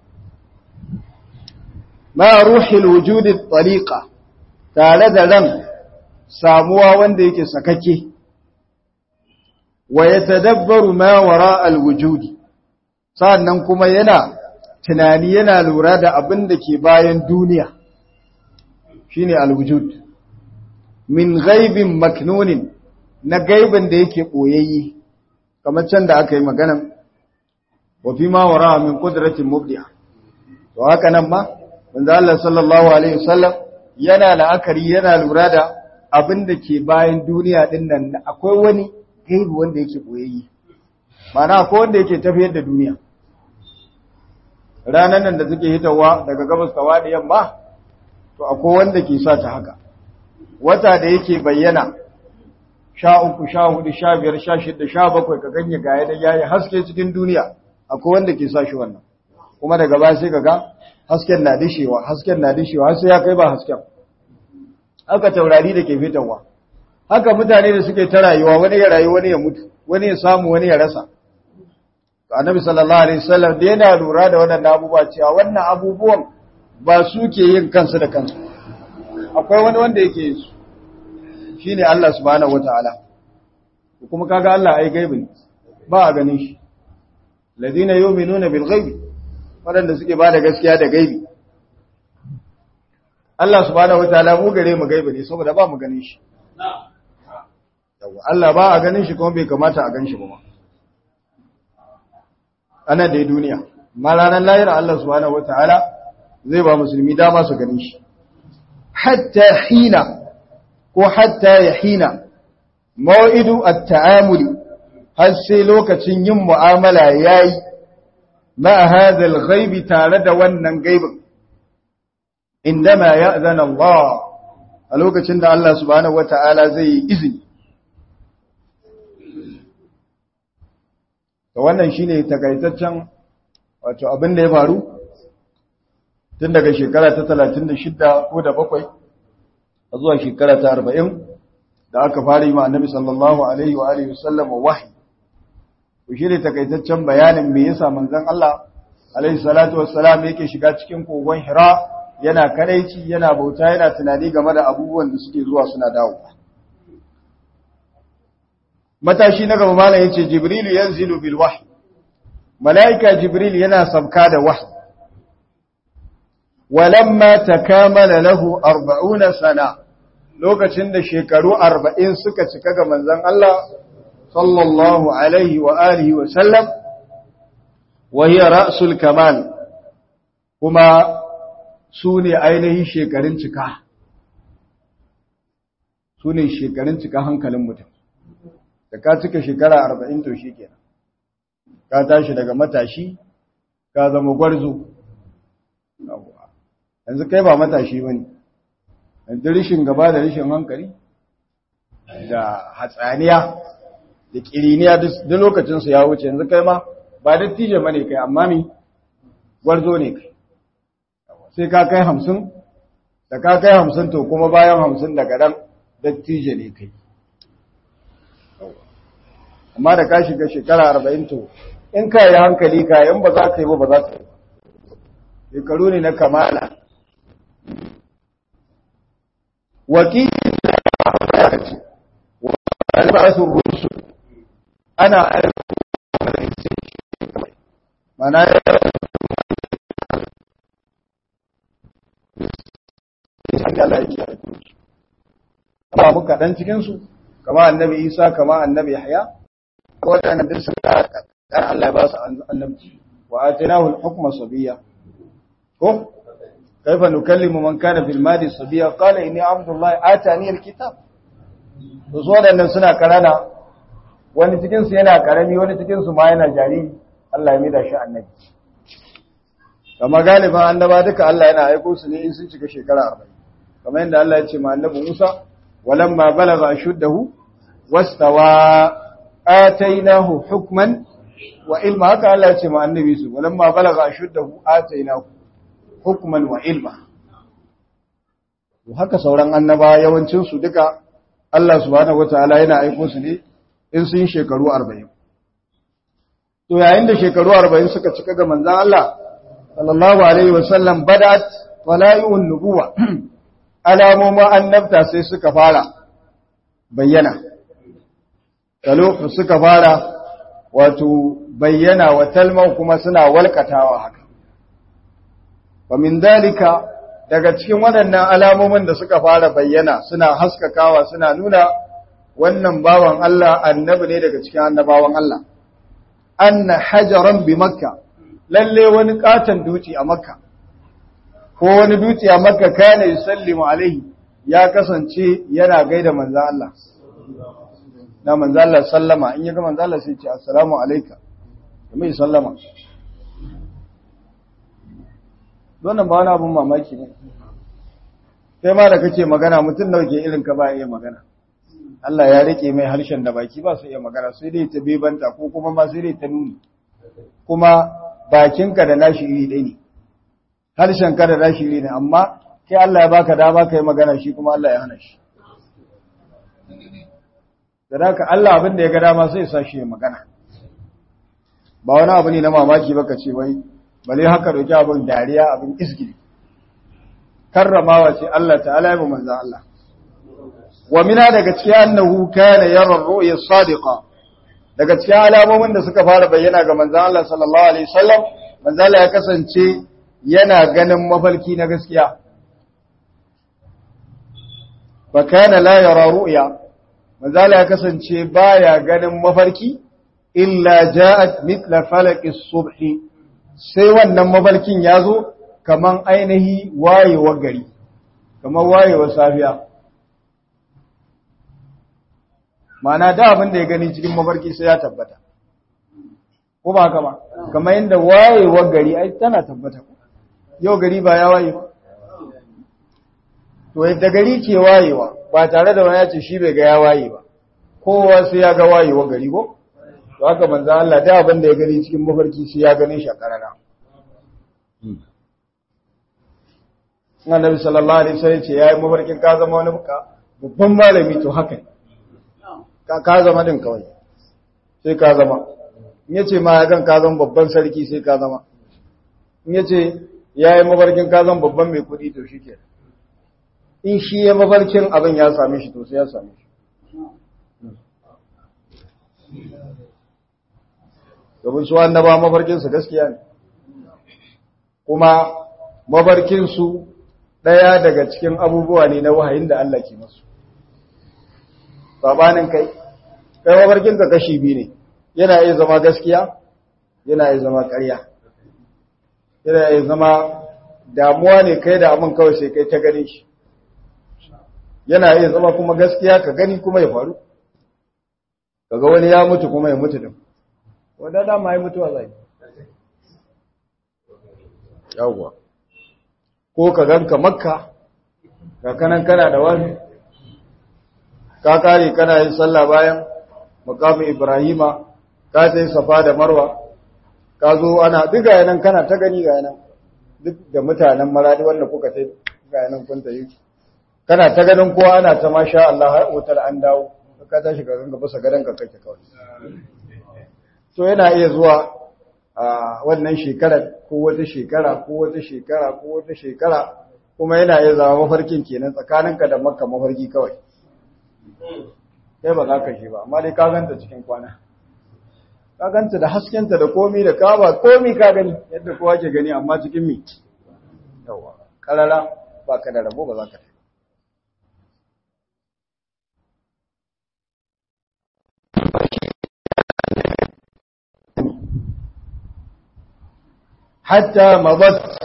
ma ruhil wujudi tariqa tare da ran samuwa wanda yake sakake wa yatadabbaru ma wara alwujudi sannan kuma yana tunani yana lura da abin da ke bayan duniya shine alwujud min ghaibin maknunin na gaibin da yake boyayye kamar can da aka yi maganan wa fi ma wara min qudratin mubdi'a to haka nan ma manzo Allah sallallahu alaihi wasallam yana la'akari yana lura da abin da ke bayan duniya din nan akwai wani gaibi wanda yake boyayye ma'ana akwai wanda yake tafiyar da duniya ranan nan da suke hitawa daga gabas ta wadi yamma to akwai wanda ke sa ta haka wata da yake bayyana sha uku sha hudu sha biyar sha shida sha bakwai ka ganye gaya da yayi haske cikin duniya akwai wanda ke sa shi wannan kuma daga baya sai kaga hasken na dishewa hasken na dishewa har sai ya kai ba hasken haka taurari da ke fitarwa haka mutane da suke ta rayuwa wani ya rayu wani ya mutu wani ya samu wani ya rasa to annabi sallallahu alaihi wasallam da yana lura da wannan abubuwa cewa wannan abubuwan ba su ke yin kansu da kansu akwai wani wanda yake yin su shine Allah subhanahu wataala kuma kaga Allah ai gaibi ne ba a ganin shi ladina yu'minuna bil ghaibi wadanda suke bada gaskiya da gaibi Allah subhanahu wataala mu gare mu gaibi ne saboda ba mu ganin shi yawa Allah ba a ganin shi kuma bai kamata a gan shi ba ma ana da duniya ma ranar lahira Allah subhanahu wataala zai ba musulmi dama su ganin shi hatta hina ko hatta ya hina ma'idu at-ta'amuli har sai lokacin yin mu'amala yayi ma hadha al-ghaibi tare da wannan gaibin indama ya'zana Allah a lokacin da Allah subhanahu wata'ala zai yi izini to wannan shine takaitaccen wato abin da ya faru tun daga shekara ta 36 ko da bakwai a zuwa shekara ta arba'in da aka fara yi ma annabi sallallahu alaihi wa alihi wasallam wahi ku shi ne takaitaccen bayanin me yasa manzon Allah alaihi salatu wassalam yake shiga cikin kogon Hira yana kadaici yana bauta yana tunani game da abubuwan da suke zuwa suna dawo matashi na gaba malam yace jibril yanzilu bil wahyi malaika jibril yana sabka da wahyi walamma takamala lahu 40 sana lokacin da shekaru arba'in suka cika ga manzan Allah sallallahu alaihi wa alihi wa sallam wa hiya ra'sul kamal kuma su ne ainihin shekarun cika su ne shekarun cika hankalin mutum da ka cika shekara arba'in to shi kenan ka tashi daga matashi ka zama gwarzo yanzu kai ba matashi ba ne da rishin gaba da rishin hankali da hatsaniya da kiriniya duk lokacinsu ya wuce yanzu kai ma ba dattijo mane kai amma mi gwarzo ne kai sai ka kai hamsin da ka kai hamsin to kuma bayan hamsin daga dan dattijo ne kai amma da ka shiga shekara arba'in to in ka yi hankali ka in ba za ka yi ba ba za ka yi shekaru ne na kamala wakil alba'asun rusu ana mana ya ba mu kaɗan cikinsu kama annabi isa kama annabi yahya waɗannan duk sun ɗan Allah ba su annabci wa atinahu al-hukma sabiyya ko kaifa nukallimu man kana fil madi sabiyya qala inni abdullahi atani al-kitab to so waɗannan suna karana wani cikin su yana karami wani cikin su ma yana jariri Allah ya mida shi annabi kama galiban annaba duka Allah yana aiko su ne in sun cika shekara arba'in kamar yadda Allah ya ce ma annabi Musa walamma balagha ashuddahu wastawa atainahu hukman wa ilma haka Allah ya ce ma annabi su walamma balagha ashuddahu atainahu hukman wa ilma haka sauran annaba yawancin su duka Allah subhanahu wataala yana aiko su ne in sun shekaru 40 to yayin da shekaru 40 suka cika ga manzon Allah sallallahu alaihi wasallam badat wala'iun nubuwa alamomin annabta sai suka fara bayyana talo suka fara wato bayyana wa talman kuma suna walkatawa haka wa min dalika daga cikin waɗannan alamomin da suka fara bayyana suna haskakawa suna nuna wannan bawan Allah annabi ne daga cikin annabawan Allah anna hajaran bi makka lalle wani katon duci a makka ko wani duci a makka kana yusallimu alaihi ya kasance yana gaida manzo Allah na manzo Allah sallama in yaga manzo Allah sai ce assalamu alayka mai sallama wannan ba wani abun mamaki ne sai ma da kake magana mutum nawa ke irin ka ba iya magana Allah ya rike mai harshen da baki ba su iya magana sai dai ta bebanta ko kuma ma sai dai ta nuni kuma bakinka da nashi iri ɗaya ne harshenka da nashi iri ne amma kai Allah ya baka dama ka yi magana shi kuma Allah ya hana shi da haka Allah abin da ya ga dama sai sa shi ya magana ba wani abu ne na mamaki ba ka ce wai bale haka doki abin dariya abin isgili karramawa ce Allah ta'ala ya bi manzan Allah wa mina daga cikin annahu kana yara ru'ya sadiqa daga cikin alamomin da suka fara bayyana ga manzan Allah sallallahu alaihi wasallam manzan Allah ya kasance yana ganin mafarki na gaskiya fa kana la yara ru'ya manzan Allah ya kasance baya ganin mafarki illa ja'at mithla falaqi subhi sai wannan mafarkin ya zo kaman ainihi wayewar gari kaman wayewar safiya Ma'ana da abin da ya gani cikin mafarki sai ya tabbata ko ba haka ba kamar yadda wayewar gari ai tana tabbata yau gari ba ya waye ba to yadda gari ke wayewa ba tare da wani ya ce shi bai ga ya waye ba kowa sai ya ga wayewar gari ko to haka manzo Allah da abin da ya gani cikin mafarki sai ya gane shi a karara Annabi sallallahu alaihi wasallam ce yayi mafarkin ka zama wani babban malami to haka ka ka zama din kawai sai ka zama in yace ma ya gan ka zama babban sarki sai ka zama in yace yayi mafarkin ka zama babban mai kudi to shike in shi ya mafarkin abin ya same shi to sai ya same shi domin su annaba mafarkinsu gaskiya ne kuma mafarkinsu ɗaya daga cikin abubuwa ne na wahayin da Allah ke masu sabanin kai kai mafarkinka kashi biyu ne yana iya zama gaskiya yana iya zama ƙarya yana iya zama damuwa ne kai da abin kawai sai kai ta gani shi yana iya zama kuma gaskiya ka gani kuma ya faru kaga wani ya mutu kuma ya mutu din wanda dama ya mutuwa zai yawwa ko ka ganka makka ka kanan kana da wani ka kare kana yin sallah bayan makamin ibrahima ka ta yi safa da marwa ka zo ana duk ga yanan kana ta gani ga yanan duk da mutanen maradi wanda kuka ta ga yanan kun ta yi kana ta ganin kowa ana ta masha Allah har otal an dawo ka tashi ka ganga basa gadon ka kake kawai so yana iya zuwa a wannan shekarar ko wata shekara ko wata shekara ko wata shekara kuma yana iya zama mafarkin kenan tsakaninka da makka mafarki kawai kai ba za ka shi ba amma dai ka ganta cikin kwana ka ganta da haskenta da komi da kaba komi ka gani yadda kowa ke gani amma cikin mi yawa karara ba ka da rabo ba za ka حتى مضت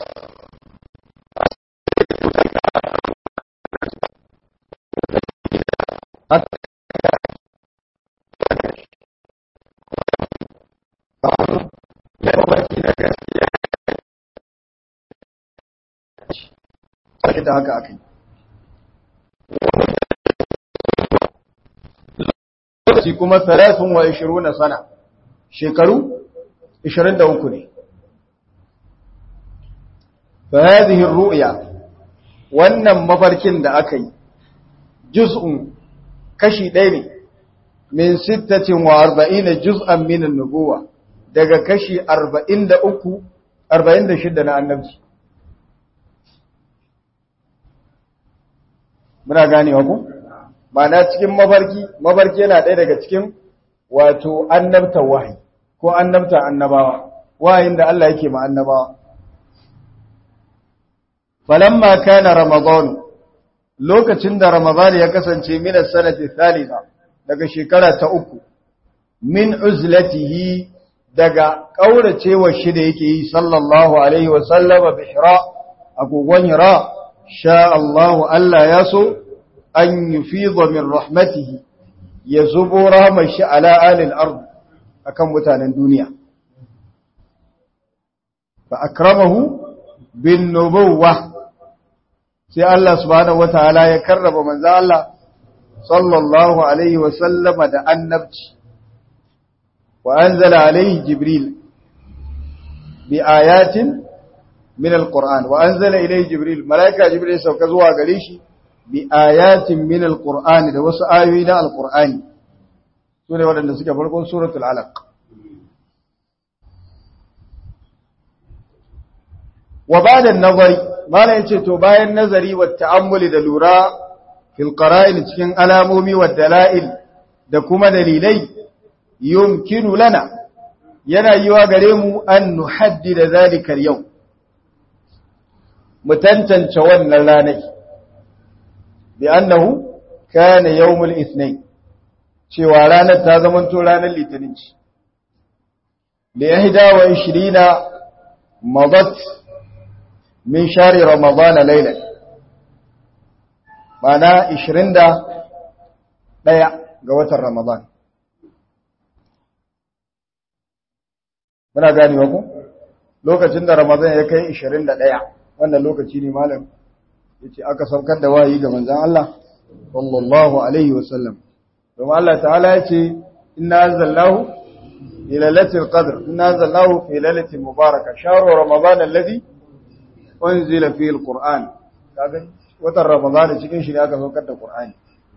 da haka aka yi lokaci kuma talatin wa ishiru na sana shekaru ishirin da uku ne fa hadhihi ru'ya wannan mafarkin da aka yi juz'un kashi ɗaya ne min sittatin wa arba'ina juz'an min an-nubuwa daga kashi arba'in da uku arba'in da shidda na annabci muna ganewa ku ma'ana cikin mafarki mafarki yana ɗaya daga cikin wato annabta wahayi ko annabta annabawa wahayin da Allah yake ma annabawa falamma kana ramadan lokacin da ramadan ya kasance min as-sanati thalitha daga shekara ta uku min uzlatihi daga kauracewa shi da yake yi sallallahu alaihi wa sallama bi hira agogon hira sha Allah Allah ya so an yufidha min rahmatihi ya zubo rahmar shi ala alil ard akan mutanen duniya fa akramahu bin nubuwah sai Allah subhanahu wataala ya karraba manzo Allah sallallahu alaihi wa sallama da annabci wa anzala alaihi jibril bi ayatin min alquran wa anzala ilayhi jibril malaika jibril sauka zuwa gare shi bi ayatin min alquran da wasu ayoyi na alqurani sune waɗanda suke farkon suratul alaq wa ba'da an-nazari mala yace to bayan nazari wa ta'ammuli da lura fil qara'il cikin alamomi wa dalail da kuma dalilai yumkinu lana yana yiwa gare mu an nuhaddida zalika al-yawm mu tantance wannan ranar bi annahu kana yawmul ithnain cewa ranar ta zama to ranar litinin ce bi 21 madat min shari ramadan laylan bana 21 ga watan ramadan muna ganewa ku lokacin da ramadan ya kai 21 wannan lokaci ne malam yace aka saukar da wahayi ga manzon Allah sallallahu alaihi wasallam kuma Allah ta'ala yace inna anzalnahu fi lailatul qadr inna anzalnahu fi lailatin mubarakah shahru ramadan alladhi unzila fihi alquran kaga watan ramadan cikin shi ne aka saukar da qur'ani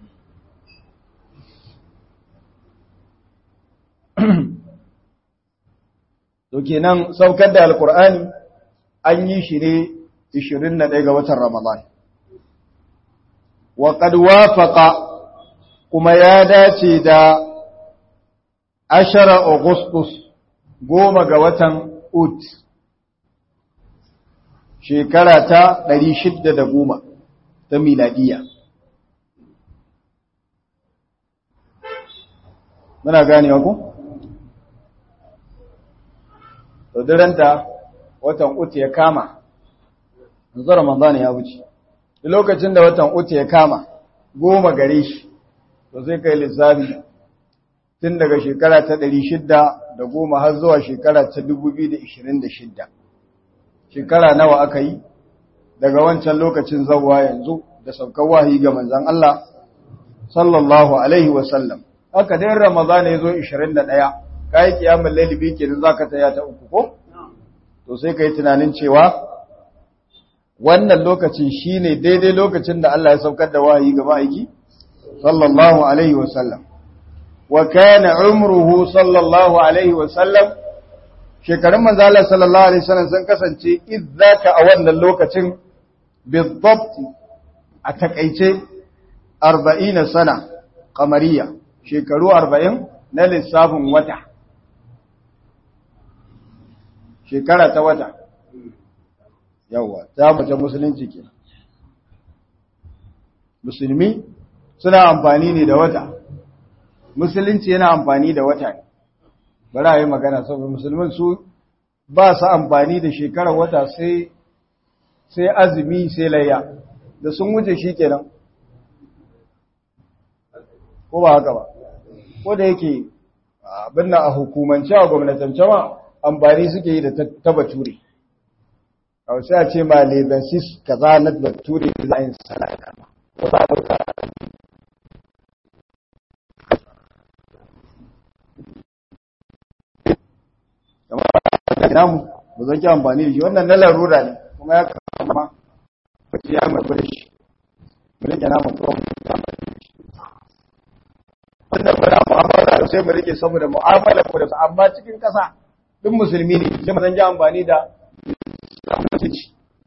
to kenan saukar da alqur'ani an yi shi ne 21 ga watan Ramadan. Wa qad wafaqa kuma ya dace da ashara Augustus goma ga watan Ut shekara ta 610 ta miladiya. Muna ganewa ku? Tsodiranta watan Ut ya kama yanzu Ramadan ya wuce lokacin da watan uku ya kama goma gare shi to sai kai lissafi tun daga shekara ta ɗari shidda da goma har zuwa shekara ta dubu biyu da ishirin da shidda shekara nawa aka yi daga wancan lokacin zawwa yanzu da saukar wahayi ga manzan Allah sallallahu alaihi wasallam haka dai Ramadan ya zo ishirin da ɗaya ka yi kiyamun lalibi kenan za ka taya ta uku ko to sai ka yi tunanin cewa wannan lokacin shine daidai lokacin da Allah ya saukar da wahayi ga ma'aiki sallallahu alaihi wasallam wa kana umruhu sallallahu alaihi wasallam shekarun manzo Allah sallallahu alaihi wasallam sun kasance idzaka a wannan lokacin bidabt a takeice 40 sana kamariya shekaru 40 na lissafin wata shekara ta wata yawa ta mace musulunci ke musulmi suna amfani ne da wata musulunci yana amfani da wata ne bari a yi magana saboda musulmin su ba su amfani da shekarar wata sai sai azumi sai layya da sun wuce shi kenan ko ba haka ba ko da yake abin na a hukumance a gwamnatance ma amfani suke yi da ta bature a wasu a ce ma lebensis kaza na bature za a yin salata ko za a namu ba zan ki amfani da shi wannan na larura ne kuma ya kama wace ya mafi da shi mu rike namu kuma mu rike amfani da shi wannan ba na mu'amala da sai mu rike saboda mu'amala ko da su amma cikin kasa duk musulmi ne sai mu zan ji amfani da mutunci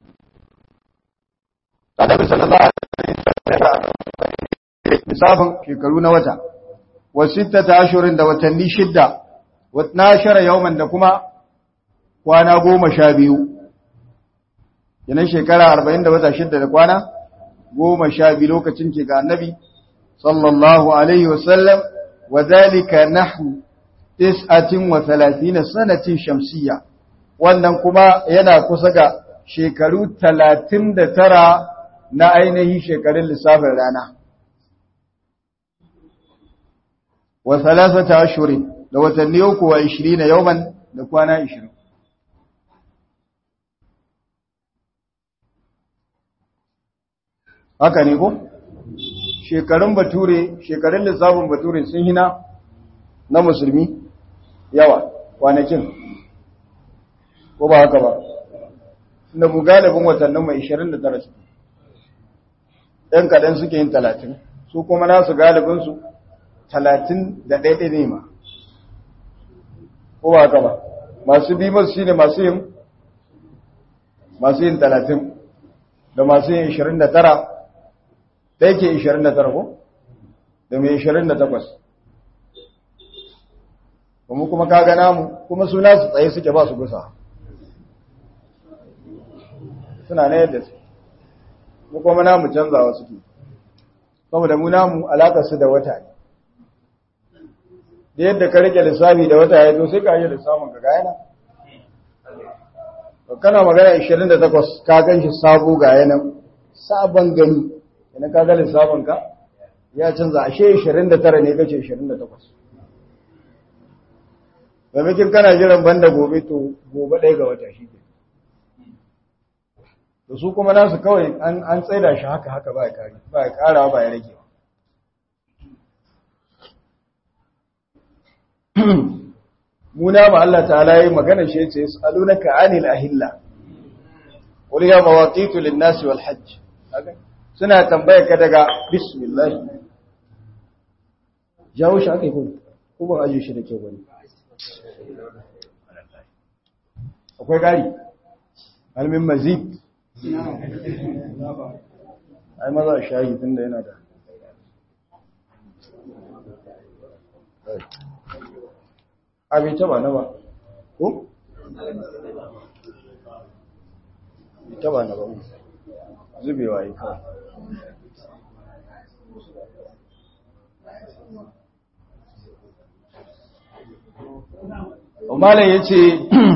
Annabi sallallahu alaihi wasallam lissafin shekaru na wata wa sittata ashurin da watanni shidda wa 12 yawman da kuma kwana goma sha biyu yanan shekara arba'in da wata shidda da kwana goma sha biyu lokacin ke ga annabi sallallahu alaihi wasallam wa zalika nahu tis'atin wa thalathina sanatin shamsiyya wannan kuma yana kusa ga shekaru talatin da tara na ainihin shekarun lissafin rana wa thalathata ashurin da watanni uku wa 20 yawman da kwana 20 haka ne ko shekarun bature shekarun lissafin bature sun hina na musulmi yawa kwanakin ko ba haka ba inda mu galibin watannin mai 29 su ɗan kaɗan suke yin 30 su kuma nasu galibinsu 30 da ɗaiɗai ne ma ko ba haka ba masu bi masu shi ne masu yin masu yin 30 da masu yin 29 da yake 29 ko da mai 28 kuma kuma kaga namu kuma suna su tsaye suke ba su gusa suna na yadda su mu kuma namu canzawa suke saboda mu namu alakarsu da wata ne da yadda ka rike lissafi da wata ya zo sai ka yi lissafin ka gaya nan kana magana 28 ka gan shi sabo ga yanan sabon gani idan ka ga lissafin ka ya canza ashe 29 ne kace 28 domin kana jiran banda gobe to gobe ɗaya ga wata shi ke da su kuma nasu kawai an tsaida shi haka haka ba ya kari ba ya kara ba ya rage muna ma Allah ta'ala yi magana shi yace yasalunaka anil ahilla qul ya mawaqitu lin-nas wal hajj suna tambaya ka daga bismillah jawo shi akai ko ko ban aje shi da kyau bane akwai gari almin mazid ai maza shayi tunda yana da abin taba na ba ko? taba na ba zubewa yi kawai umarin ya ce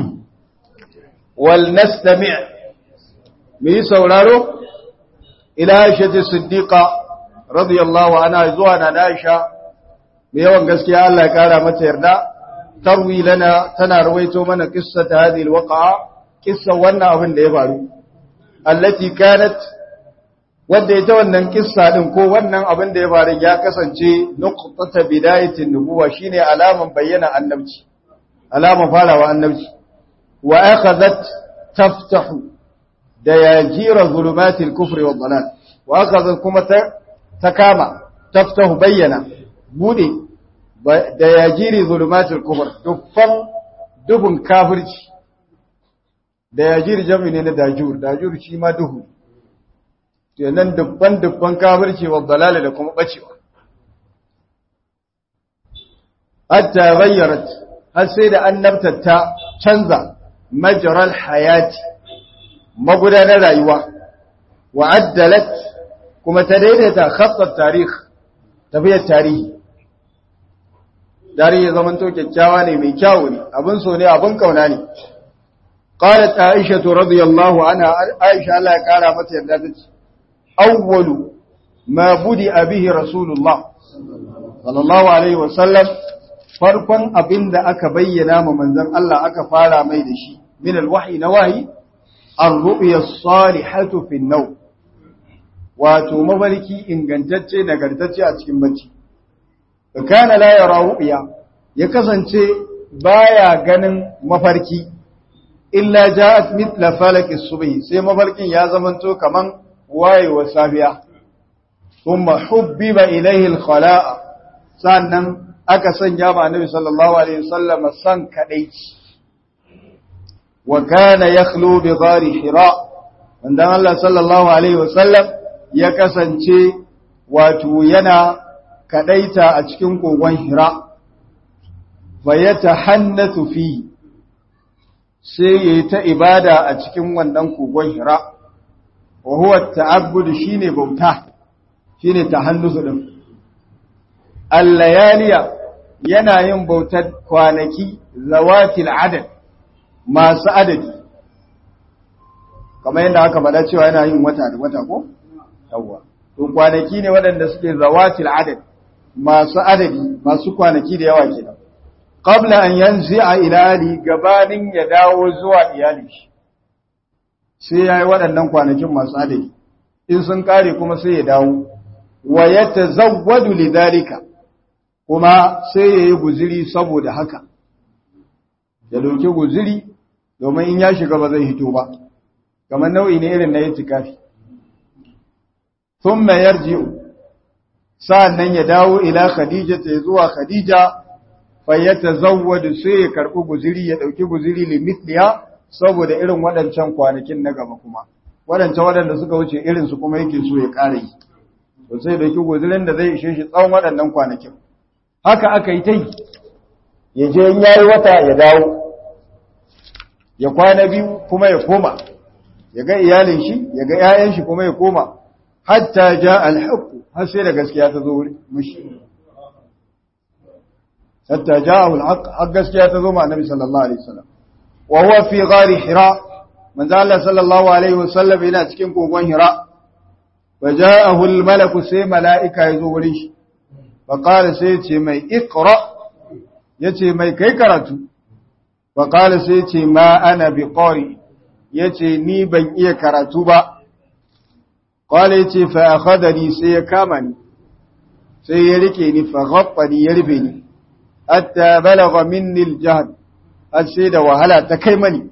wal nastami' mu yi sauraro ila aisha siddiqa radiyallahu anha zuwa na Aisha mai yawan gaskiya Allah ya kara mata yarda tarwi lana tana rawaito mana qissata hadhihi alwaqa qissa wannan abin da ya faru allati kanat wanda ita wannan kissa din ko wannan abin da ya faru ya kasance nuqtata bidayatin nubuwa shine alaman bayyana annabci alaman farawa annabci wa akhadhat taftahu da yajira zulumatil kufri wad dalal wa akhadhat kuma ta kama taftahu bayyana bude da yajiri zulumatul kufr dukkan duhun kafirci da yajiri jami ne na dajur dajur shi ma duhu kenan dubban dubban kafirci wa dalala da kuma bacewa hatta ghayyarat har sai da annabta ta canza majral hayati magudanar rayuwa wa addalat kuma ta daidaita khattar tarikh tafiyar tarihi tarihi zaman to kyakkyawa ne mai kyawu ne abin so ne abin kauna ne qalat aisha radiyallahu anha aisha Allah ya kara mata yarda tace awwalu ma budi bihi rasulullah sallallahu alaihi wasallam farkon abin da aka bayyana ma manzon Allah aka fara mai da shi min alwahyi na wahi ar-ru'ya as-salihatu fi an-nawm wato mafarki ingantacce nagartacce a cikin bacci kana la yara ru'ya ya kasance baya ganin mafarki illa ja'at mithla falaki subhi sai mafarkin ya zamanto kaman wayewa safiya thumma hubbiba ilayhi al-khala'a sannan aka sanya ma annabi sallallahu alaihi wasallam san kadaici wa kana yakhlu bi ghari hira wanda Allah sallallahu alaihi wasallam ya kasance wato yana kadaita a cikin kogon hira fa yatahannathu fi sai yayi ta ibada a cikin wannan kogon hira wa huwa ta'abbud shine bauta shine tahannusu din al-layaliya yana yin bautar kwanaki zawatil adad masu adadi kamar yadda aka faɗa cewa yana yin wata da wata ko yawwa to kwanaki ne waɗanda suke zawatil adad masu adadi masu kwanaki da yawa kenan qabla an yanzi'a ila ali gabanin ya dawo zuwa iyali shi sai yayi waɗannan kwanakin masu adadi in sun kare kuma sai ya dawo wa yatazawwadu lidhalika kuma sai yayi guziri saboda haka ya dauki guziri domin in ya shiga ba zai hito ba kamar nau'i ne irin na itikafi thumma yarji'u sa'annan ya dawo ila khadija ta zuwa khadija fa yatazawwadu sai ya karbi guziri ya dauki guziri limithliha saboda irin waɗancan kwanakin na gaba kuma waɗancan waɗanda suka wuce irin su kuma yake so ya ƙara yi to sai dauki guzirin da zai ishe shi tsawon waɗannan kwanakin haka aka yi ta yi ya je in yayi wata ya dawo ya kwana biyu kuma ya koma ya ga iyalin shi ya ga 'ya'yan shi kuma ya koma hatta ja al-haqq har sai da gaskiya ta zo mishi hatta ja'ahu al-haqq har gaskiya ta zo ma annabi sallallahu alaihi wasallam wa huwa fi ghari hira manzo Allah sallallahu alaihi wasallam yana cikin kogon hira wa ja'ahu al-malaku sai mala'ika ya zo wurin shi fa qala sai ce mai iqra yace mai kai karatu fa qala sai ce ma ana bi qari yace ni ban iya karatu ba qala yace fa akhadani sai ya kama ni sai ya rike ni fa ghaffani ya rufe ni hatta balagha minni al-jahd har sai da wahala ta kai mani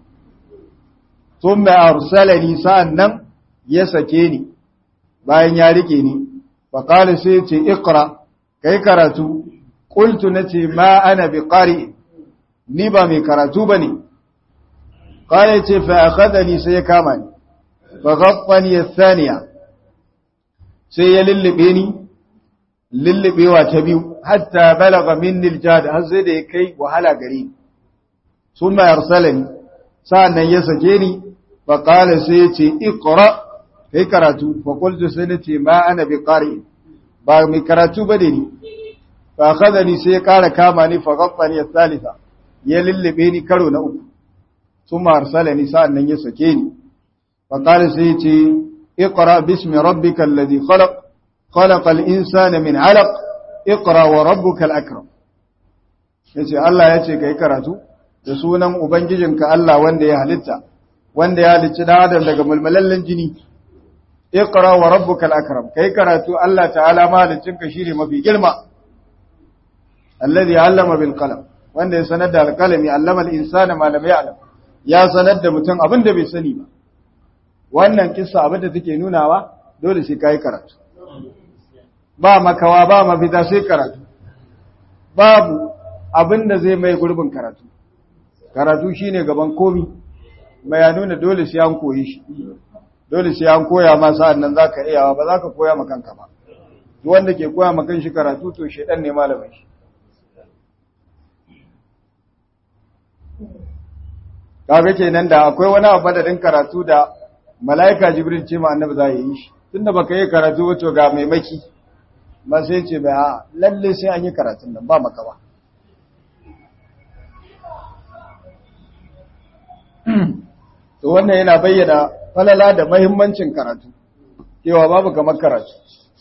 thumma arsalani sa'annan ya sake ni bayan ya rike ni fa qala sai ya ce iqra kai karatu qultu nace ma ana bi qari ni ba mai karatu bane qala yace fa akhadani sai ya kama ni fa ghaffani athaniya sai ya lullube ni lullubewa ta biyu hatta balaga minni aljad har sai da ya kai wahala gare ni summa arsalani sa'annan ya sake ni fa qala sai yace iqra kai karatu fa qultu sai nace ma ana bi qari ba mai karatu bane ni fa akhadani sai ya kara kama ni fa ghaffani athalitha ya lullube ni karo na uku summa arsalani sa'annan ya sake ni fa qala sai yace اقرأ باسم ربك الذي خلق خلق الإنسان من علق اقرأ وربك الأكرم yace Allah ya ce kai karatu da sunan ubangijinka Allah wanda ya halitta wanda ya halicci dan adam daga mulmulallen jini iqra wa rabbukal akram kai karatu Allah ta'ala mahaliccinka shine mafi girma alladhi 'allama bil qalam wanda ya sanar da alqalami 'allama al insana ma lam ya'lam ya sanar da mutum abin da bai sani ba wannan kissa abin da take nunawa dole sai kai karatu ba makawa ba mafita sai karatu babu abin da zai mai gurbin karatu karatu shine gaban komi mai ya nuna dole sai an koyi shi dole sai an koya ma sa'an nan zaka iyawa ba zaka koya ma kanka ba duk wanda ke koya ma kanshi karatu to shedan ne malamin shi kaga kenan da akwai wani abu da din karatu da mala'ika jibril ce ma annabi za yi shi tunda baka yi karatu ba to ga maimaki ba sai ce ba lalle sai an yi karatun nan ba maka ba to wannan yana bayyana falala da mahimmancin karatu cewa babu kamar karatu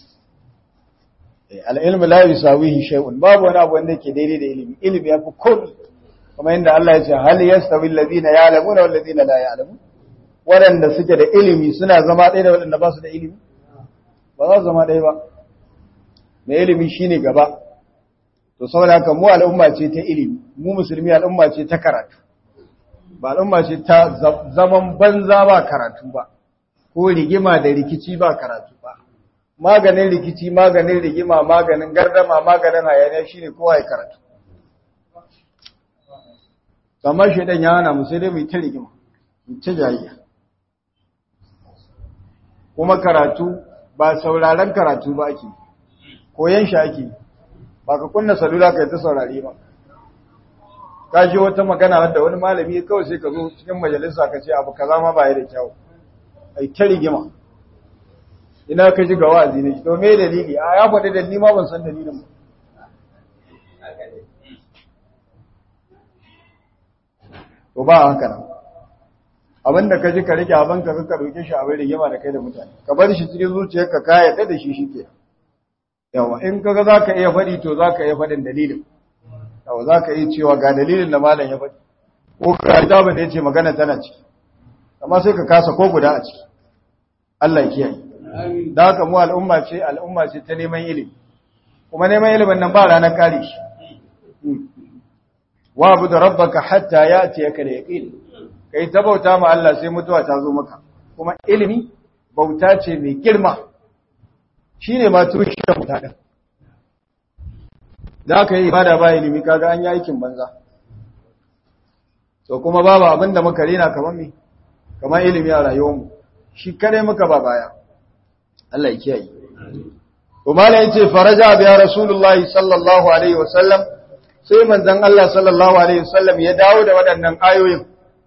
al'ilmu la yusawihi shay'un babu wani abu wanda yake daidai da ilimi ilimi yafi komai kuma inda Allah ya ce hal yastawi alladhina ya'lamuna wal ladina la ya'lamun waɗanda suke da ilimi suna zama ɗaya da waɗanda ba su da ilimi ba za su zama ɗaya ba mai ilimi shine gaba to saboda haka mu al'umma ce ta ilimi mu musulmi al'umma ce ta karatu ba al'umma ce ta zaman banza ba karatu ba ko rigima da rikici ba karatu ba maganin rikici maganin rigima maganin gardama maganin hayaniya shine kowa ya karatu kamar shaidan ya hana mu sai dai mu ta rigima mu ta jayayya kuma karatu ba sauraron karatu ba ake koyan shi ake ba ka kunna salula ka yi ta saurari ba ka ji wata magana wadda wani malami kawai sai ka zo cikin majalisa ka ce abu kaza ma ba ya da kyau ai ta rigima ina ka ji ga wa'azi ne to me dalili a ya faɗi dalili ma ban san dalilin ba to ba haka nan abinda ka ji ka rike abin ka ka roke shi abin rigima da kai da mutane ka bar shi cikin zuciyarka ka yarda da shi shike yawa in kaga zaka iya faɗi to zaka iya faɗin dalilin yawa zaka iya cewa ga dalilin da malam ya faɗi ko ka kitabin da yace magana tana ciki amma sai ka kasa ko guda a ciki Allah ya kiyaye da haka mu al'umma ce al'umma ce ta neman ilimi kuma neman ilimin nan ba ranar kare shi wa abu da rabbaka hatta ya ce ka da yaqin kai ta bauta ma Allah sai mutuwa ta zo maka kuma ilimi bauta ce mai girma shine ma tushen bauta din da ka yi ibada ba ilimi kaga an yi aikin banza to kuma babu abin da muka rena kamar me kamar ilimi a rayuwarmu shi kare muka ba baya Allah ya kiyaye to malai yace faraja biya rasulullahi sallallahu alaihi wasallam sai manzon Allah sallallahu alaihi wasallam ya dawo da waɗannan ayoyin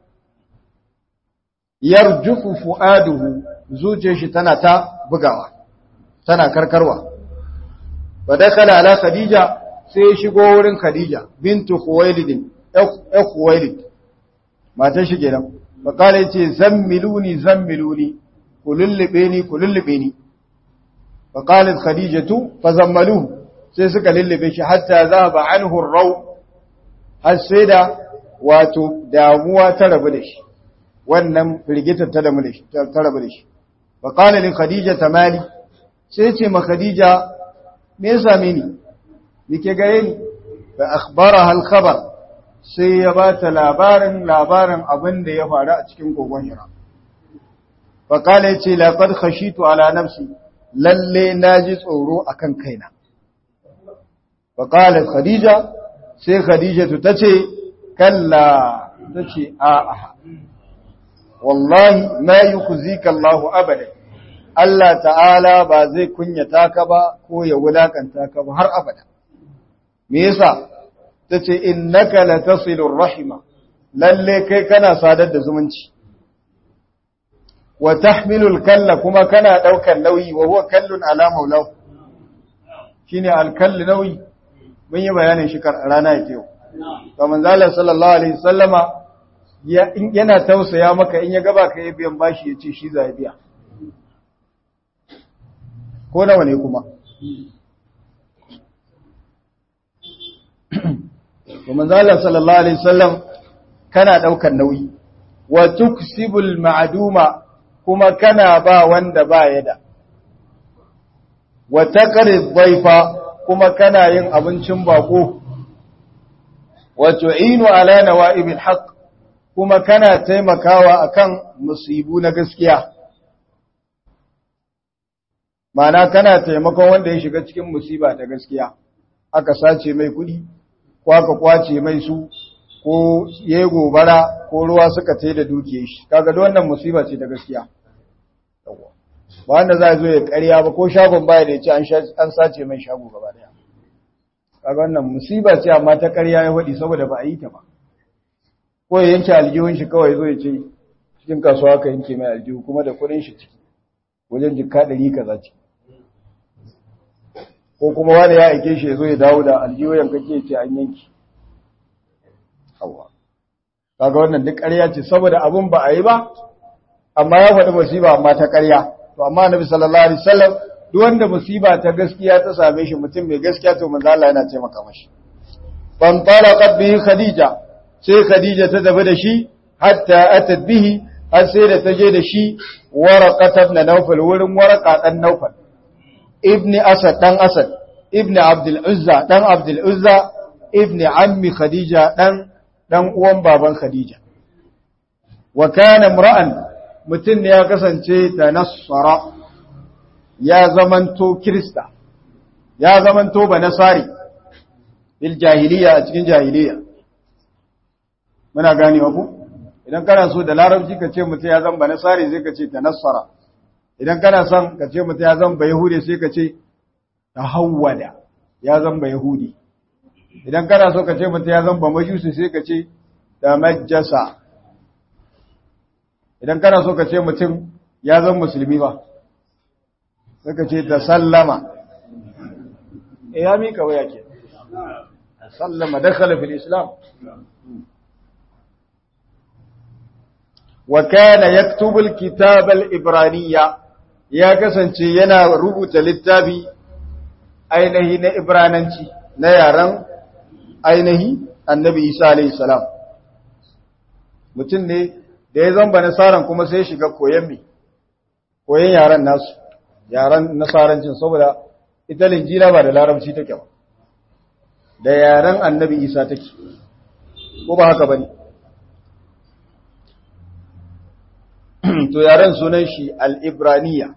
yarjufu fuaduhu zuciyar shi tana ta bugawa tana karkarwa fa dakala ala khadija sai ya shigo wurin khadija bintu khuwailid ya khuwailid matar shi kenan fa kala yace zammiluni zammiluni kulullube ni kulullube ni fa qalat khadijatu fa zammaluhu sai suka lullube shi hatta zaba anhu ar-raw har sai da wato damuwa ta rabu da shi wannan firgitar ta damu da shi ta rabu da shi fa qala li khadija tamali sai ce ma khadija me yasa mini yake gare ni fa akhbaraha al-khabar sai ya ba ta labarin labarin abin da ya faru a cikin kogon hira fa qala yace laqad khashitu ala nafsi lalle naji tsoro akan kaina fa qalat khadija sai khadija ta ce kalla tace a'a wallahi ma yukhzika Allahu abada Allah ta'ala ba zai kunyata ka ba ko ya wulakanta ka ba har abada me yasa tace innaka latasilur rahima lalle kai kana sadar da zumunci wa tahmilul kalla kuma kana daukar nauyi wa huwa kallun ala maulahu shine alkalli nauyi mun yi bayanin shi rana yake yau to manzo Allah sallallahu alaihi wasallama yana tausaya maka in ya gaba ka yi biyan bashi ya ce shi za ya biya ko nawa ne kuma kuma zala sallallahu alaihi wasallam kana daukar nauyi wa tuksibul ma'duma kuma kana ba wanda ba ya da wa taqrid dhaifa kuma kana yin abincin bako wa tu'inu ala nawa'ibil haqq kuma kana taimakawa akan musibu na gaskiya Mana kana taimakon wanda ya shiga cikin musiba ta gaskiya aka sace mai kudi ko aka kwace mai su ko yayi gobara ko ruwa suka tai da dukiyar shi kaga da wannan musiba ce ta gaskiya ba wanda za zo ya ƙarya ba ko shagon baya da ya ce an sace mai shago gaba daya kaga wannan musiba ce amma ta ƙarya ya faɗi saboda ba a yi ta ba ko ya yanke aljihun shi kawai zo ya ce cikin kasuwa ka yanke mai aljihu kuma da kudin shi ciki wajen jikka ɗari kaza ce ko kuma wani ya aike shi ya zo ya dawo da aljihu yankake ce an yanki hawa kaga wannan duk ƙarya ce saboda abun ba a yi ba amma ya faɗi musiba amma ta ƙarya to amma annabi sallallahu alaihi wasallam duk wanda musiba ta gaskiya ta same shi mutum mai gaskiya to manzo Allah yana taimaka mashi fan talaqat bihi khadija sai Khadija ta tafi da shi hatta atat bihi har sai da ta je da shi waraqat ibn nawfal wurin waraqa dan nawfal ibn asad dan asad ibn abdul uzza dan abdul uzza ibn ammi khadija dan dan uwan baban khadija wa kana imra'an mutun ne ya kasance tanassara ya zamanto krista ya zamanto banasari bil jahiliya a cikin jahiliya muna ganewa ku idan kana so da larabci ka ce mutum ya zan banasari sai ka ce tanassara idan kana son ka ce mutum ya zan ba yahudi sai ka ce tahawwada ya zan ba yahudi idan kana so ka ce mutum ya zan ba majusi sai ka ce da majjasa idan kana so ka ce mutum ya zan musulmi ba sai ka ce ta sallama e ya mika waya ke sallama dakhala fil islam wa kana yaktubu al-kitab al-ibraniyya ya kasance yana rubuta littafi ainihi na ibrananci na yaran ainihi annabi isa alayhi salam mutum ne da ya zamba nasaran kuma sai shiga koyon mi koyon yaran nasu yaran nasarancin saboda ita linjila ba da larabci take ba da yaran annabi isa take ko ba haka bane to yaran sunan shi al-ibraniya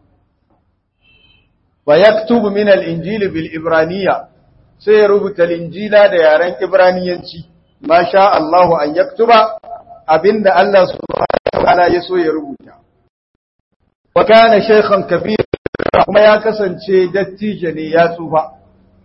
fa yaktubu min al-injili bil ibraniya sai ya rubuta linjila da yaren ibraniyanci ma sha Allahu an yaktuba abinda Allah subhanahu wa ta'ala ya so ya rubuta wa kana shaykhan kabira kuma ya kasance dattijo ne ya tsufa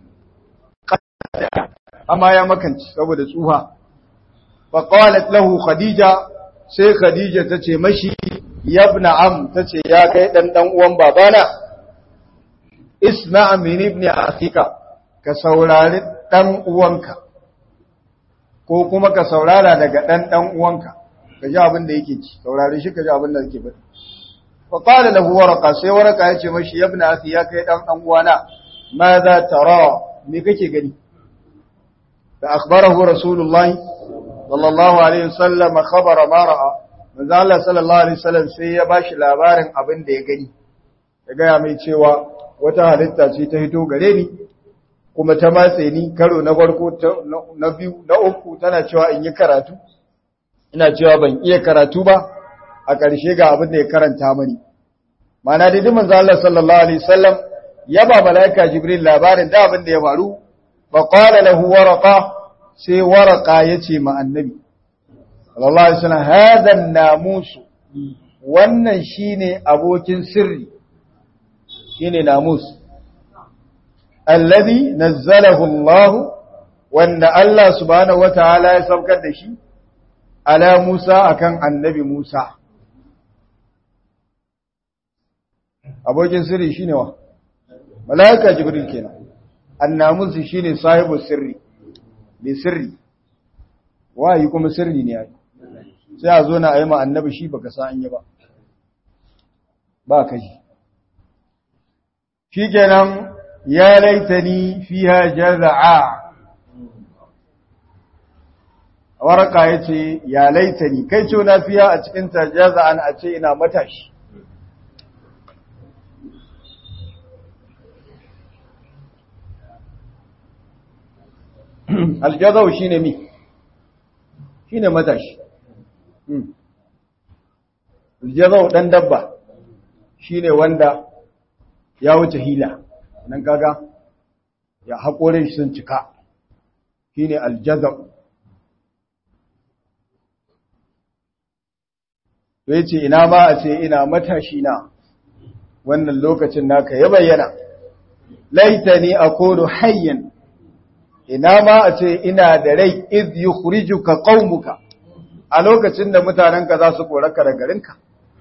amma ya makanci saboda tsufa fa qalat lahu khadija sai khadija tace mashi yabna am tace ya kai dan dan uwan babana isma' min ibn akhika ka saurari dan uwanka ko kuma ka saurara daga dan dan uwanka ka ji abin da yake ci saurari shi ka ji abin da yake faɗi fa qala lahu warqa sai warqa yace mashi yabna akhi ya kai dan dan uwana madha tara me kake gani da akhbarahu rasulullahi sallallahu alaihi wasallam khabara ma ra'a manzo Allah sallallahu alaihi wasallam sai ya bashi labarin abin da ya gani ya gaya mai cewa wata halitta ce ta hito gare ni kuma ta matse ni karo na farko na biyu na uku tana cewa in yi karatu ina cewa ban iya karatu ba a ƙarshe ga abin da ya karanta mani mana da duk manzo Allah sallallahu alaihi wasallam ya ba malaika jibril labarin da abin da ya faru fa qala lahu waraqa sai waraqa yace ma annabi sallallahu alaihi wasallam hada namus wannan shine abokin sirri shine namus alladhi nazzalahu Allah wanda Allah subhanahu wataala ya saukar da shi ala Musa akan annabi Musa abokin sirri shine wa malaika jibril kenan annamus shine sahibu sirri bi sirri wayi kuma sirri ne ai sai a zo na ayi ma annabi shi baka san an yi ba ba kai shikenan ya laitani fiha jaz'a waraka yace ya laitani kai ce na fiya a cikin ta jaz'an a ce ina matashi aljazau shine mi shine matashi aljazau dan dabba shine wanda ya wuce hila nan kaga ya haƙorin shi sun cika shine aljazau to yace ina ma a ce ina matashi na wannan lokacin naka ya bayyana laitani akunu hayyan ina ma a ce ina da rai iz yukhrijuka qaumuka a lokacin da mutanenka za su koraka da garinka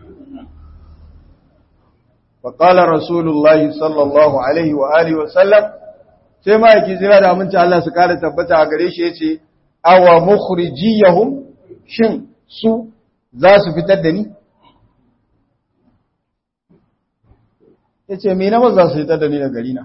fa qala rasulullahi sallallahu alaihi wa alihi wa sallam sai ma yake jira da aminci Allah su kare tabbata a gare shi yace awa mukhrijiyahum shin su za su fitar da ni yace me na ba za su fitar da ni daga garina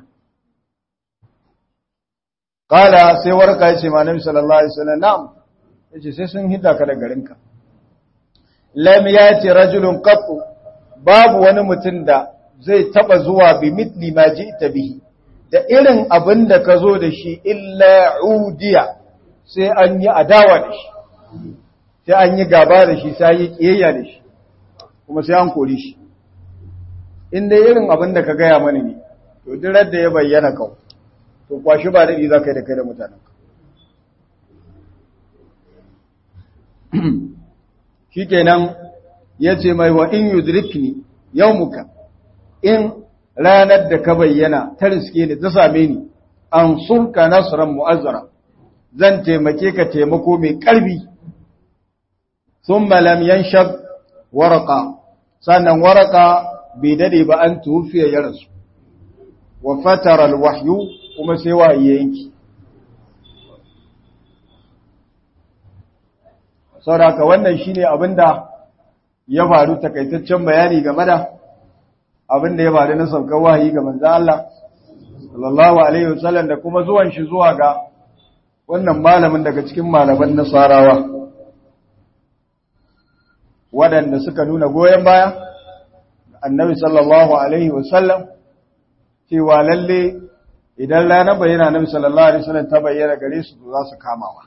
Kala sai warka ya ce ma Nabi sallallahu Alaihi wasallam na'am, ya ce sai sun hidda ka da garinka. lam yati rajulun qattu babu wani mutum da zai taba zuwa bi mitli ma ji'ta bihi da irin abin da ka zo da shi illa udiya sai an yi adawa da shi sai an yi gaba da shi sai yi kiyayya da shi kuma sai an kori shi in dai irin abin da ka gaya mana ne to duk da ya bayyana kau to kwashi ba daɗi za ka yi da kai da mutanen shi kenan ya ce mai wa in yudrikni yawmuka in ranar da ka bayyana ta riske ni ta same ni an surka nasran mu'azzara zan taimake ka taimako mai ƙarfi thumma lam yanshab warqa sannan warqa bai dade ba an tufiya ya rasu wa fatara alwahyu kuma sai wahayi yanki saboda wannan shine abinda ya faru takaitaccen bayani game da abinda ya faru na saukar wahayi ga manzo Allah sallallahu alaihi wasallam da kuma zuwan shi zuwa ga wannan malamin daga cikin malaman nasarawa waɗanda suka nuna goyon baya annabi sallallahu alaihi wasallam cewa lalle idan ranar bayyana annabi sallallahu alaihi wasallam ta bayyana gare su za su kamawa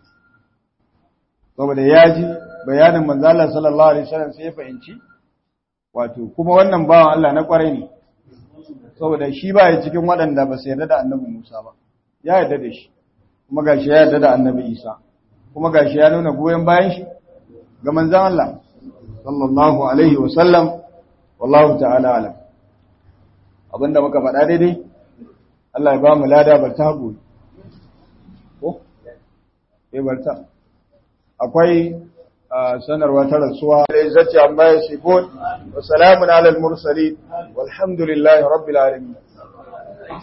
saboda ya ji bayanin manzo Allah sallallahu alaihi wasallam sai ya fahimci wato kuma wannan bawan Allah na kwarai ne saboda shi ba ya cikin waɗanda ba su yarda da annabi Musa ba ya yarda da shi kuma gashi ya yarda da annabi Isa kuma gashi ya nuna goyon bayan shi ga manzon Allah sallallahu alaihi wasallam wallahu ta'ala alam abinda muka faɗa daidai Allah ya ba mu lada barta haƙuri ko eh barta akwai sanarwa ta rasuwa izzati amma yasifun wa salamun alal mursalin walhamdulillahi rabbil alamin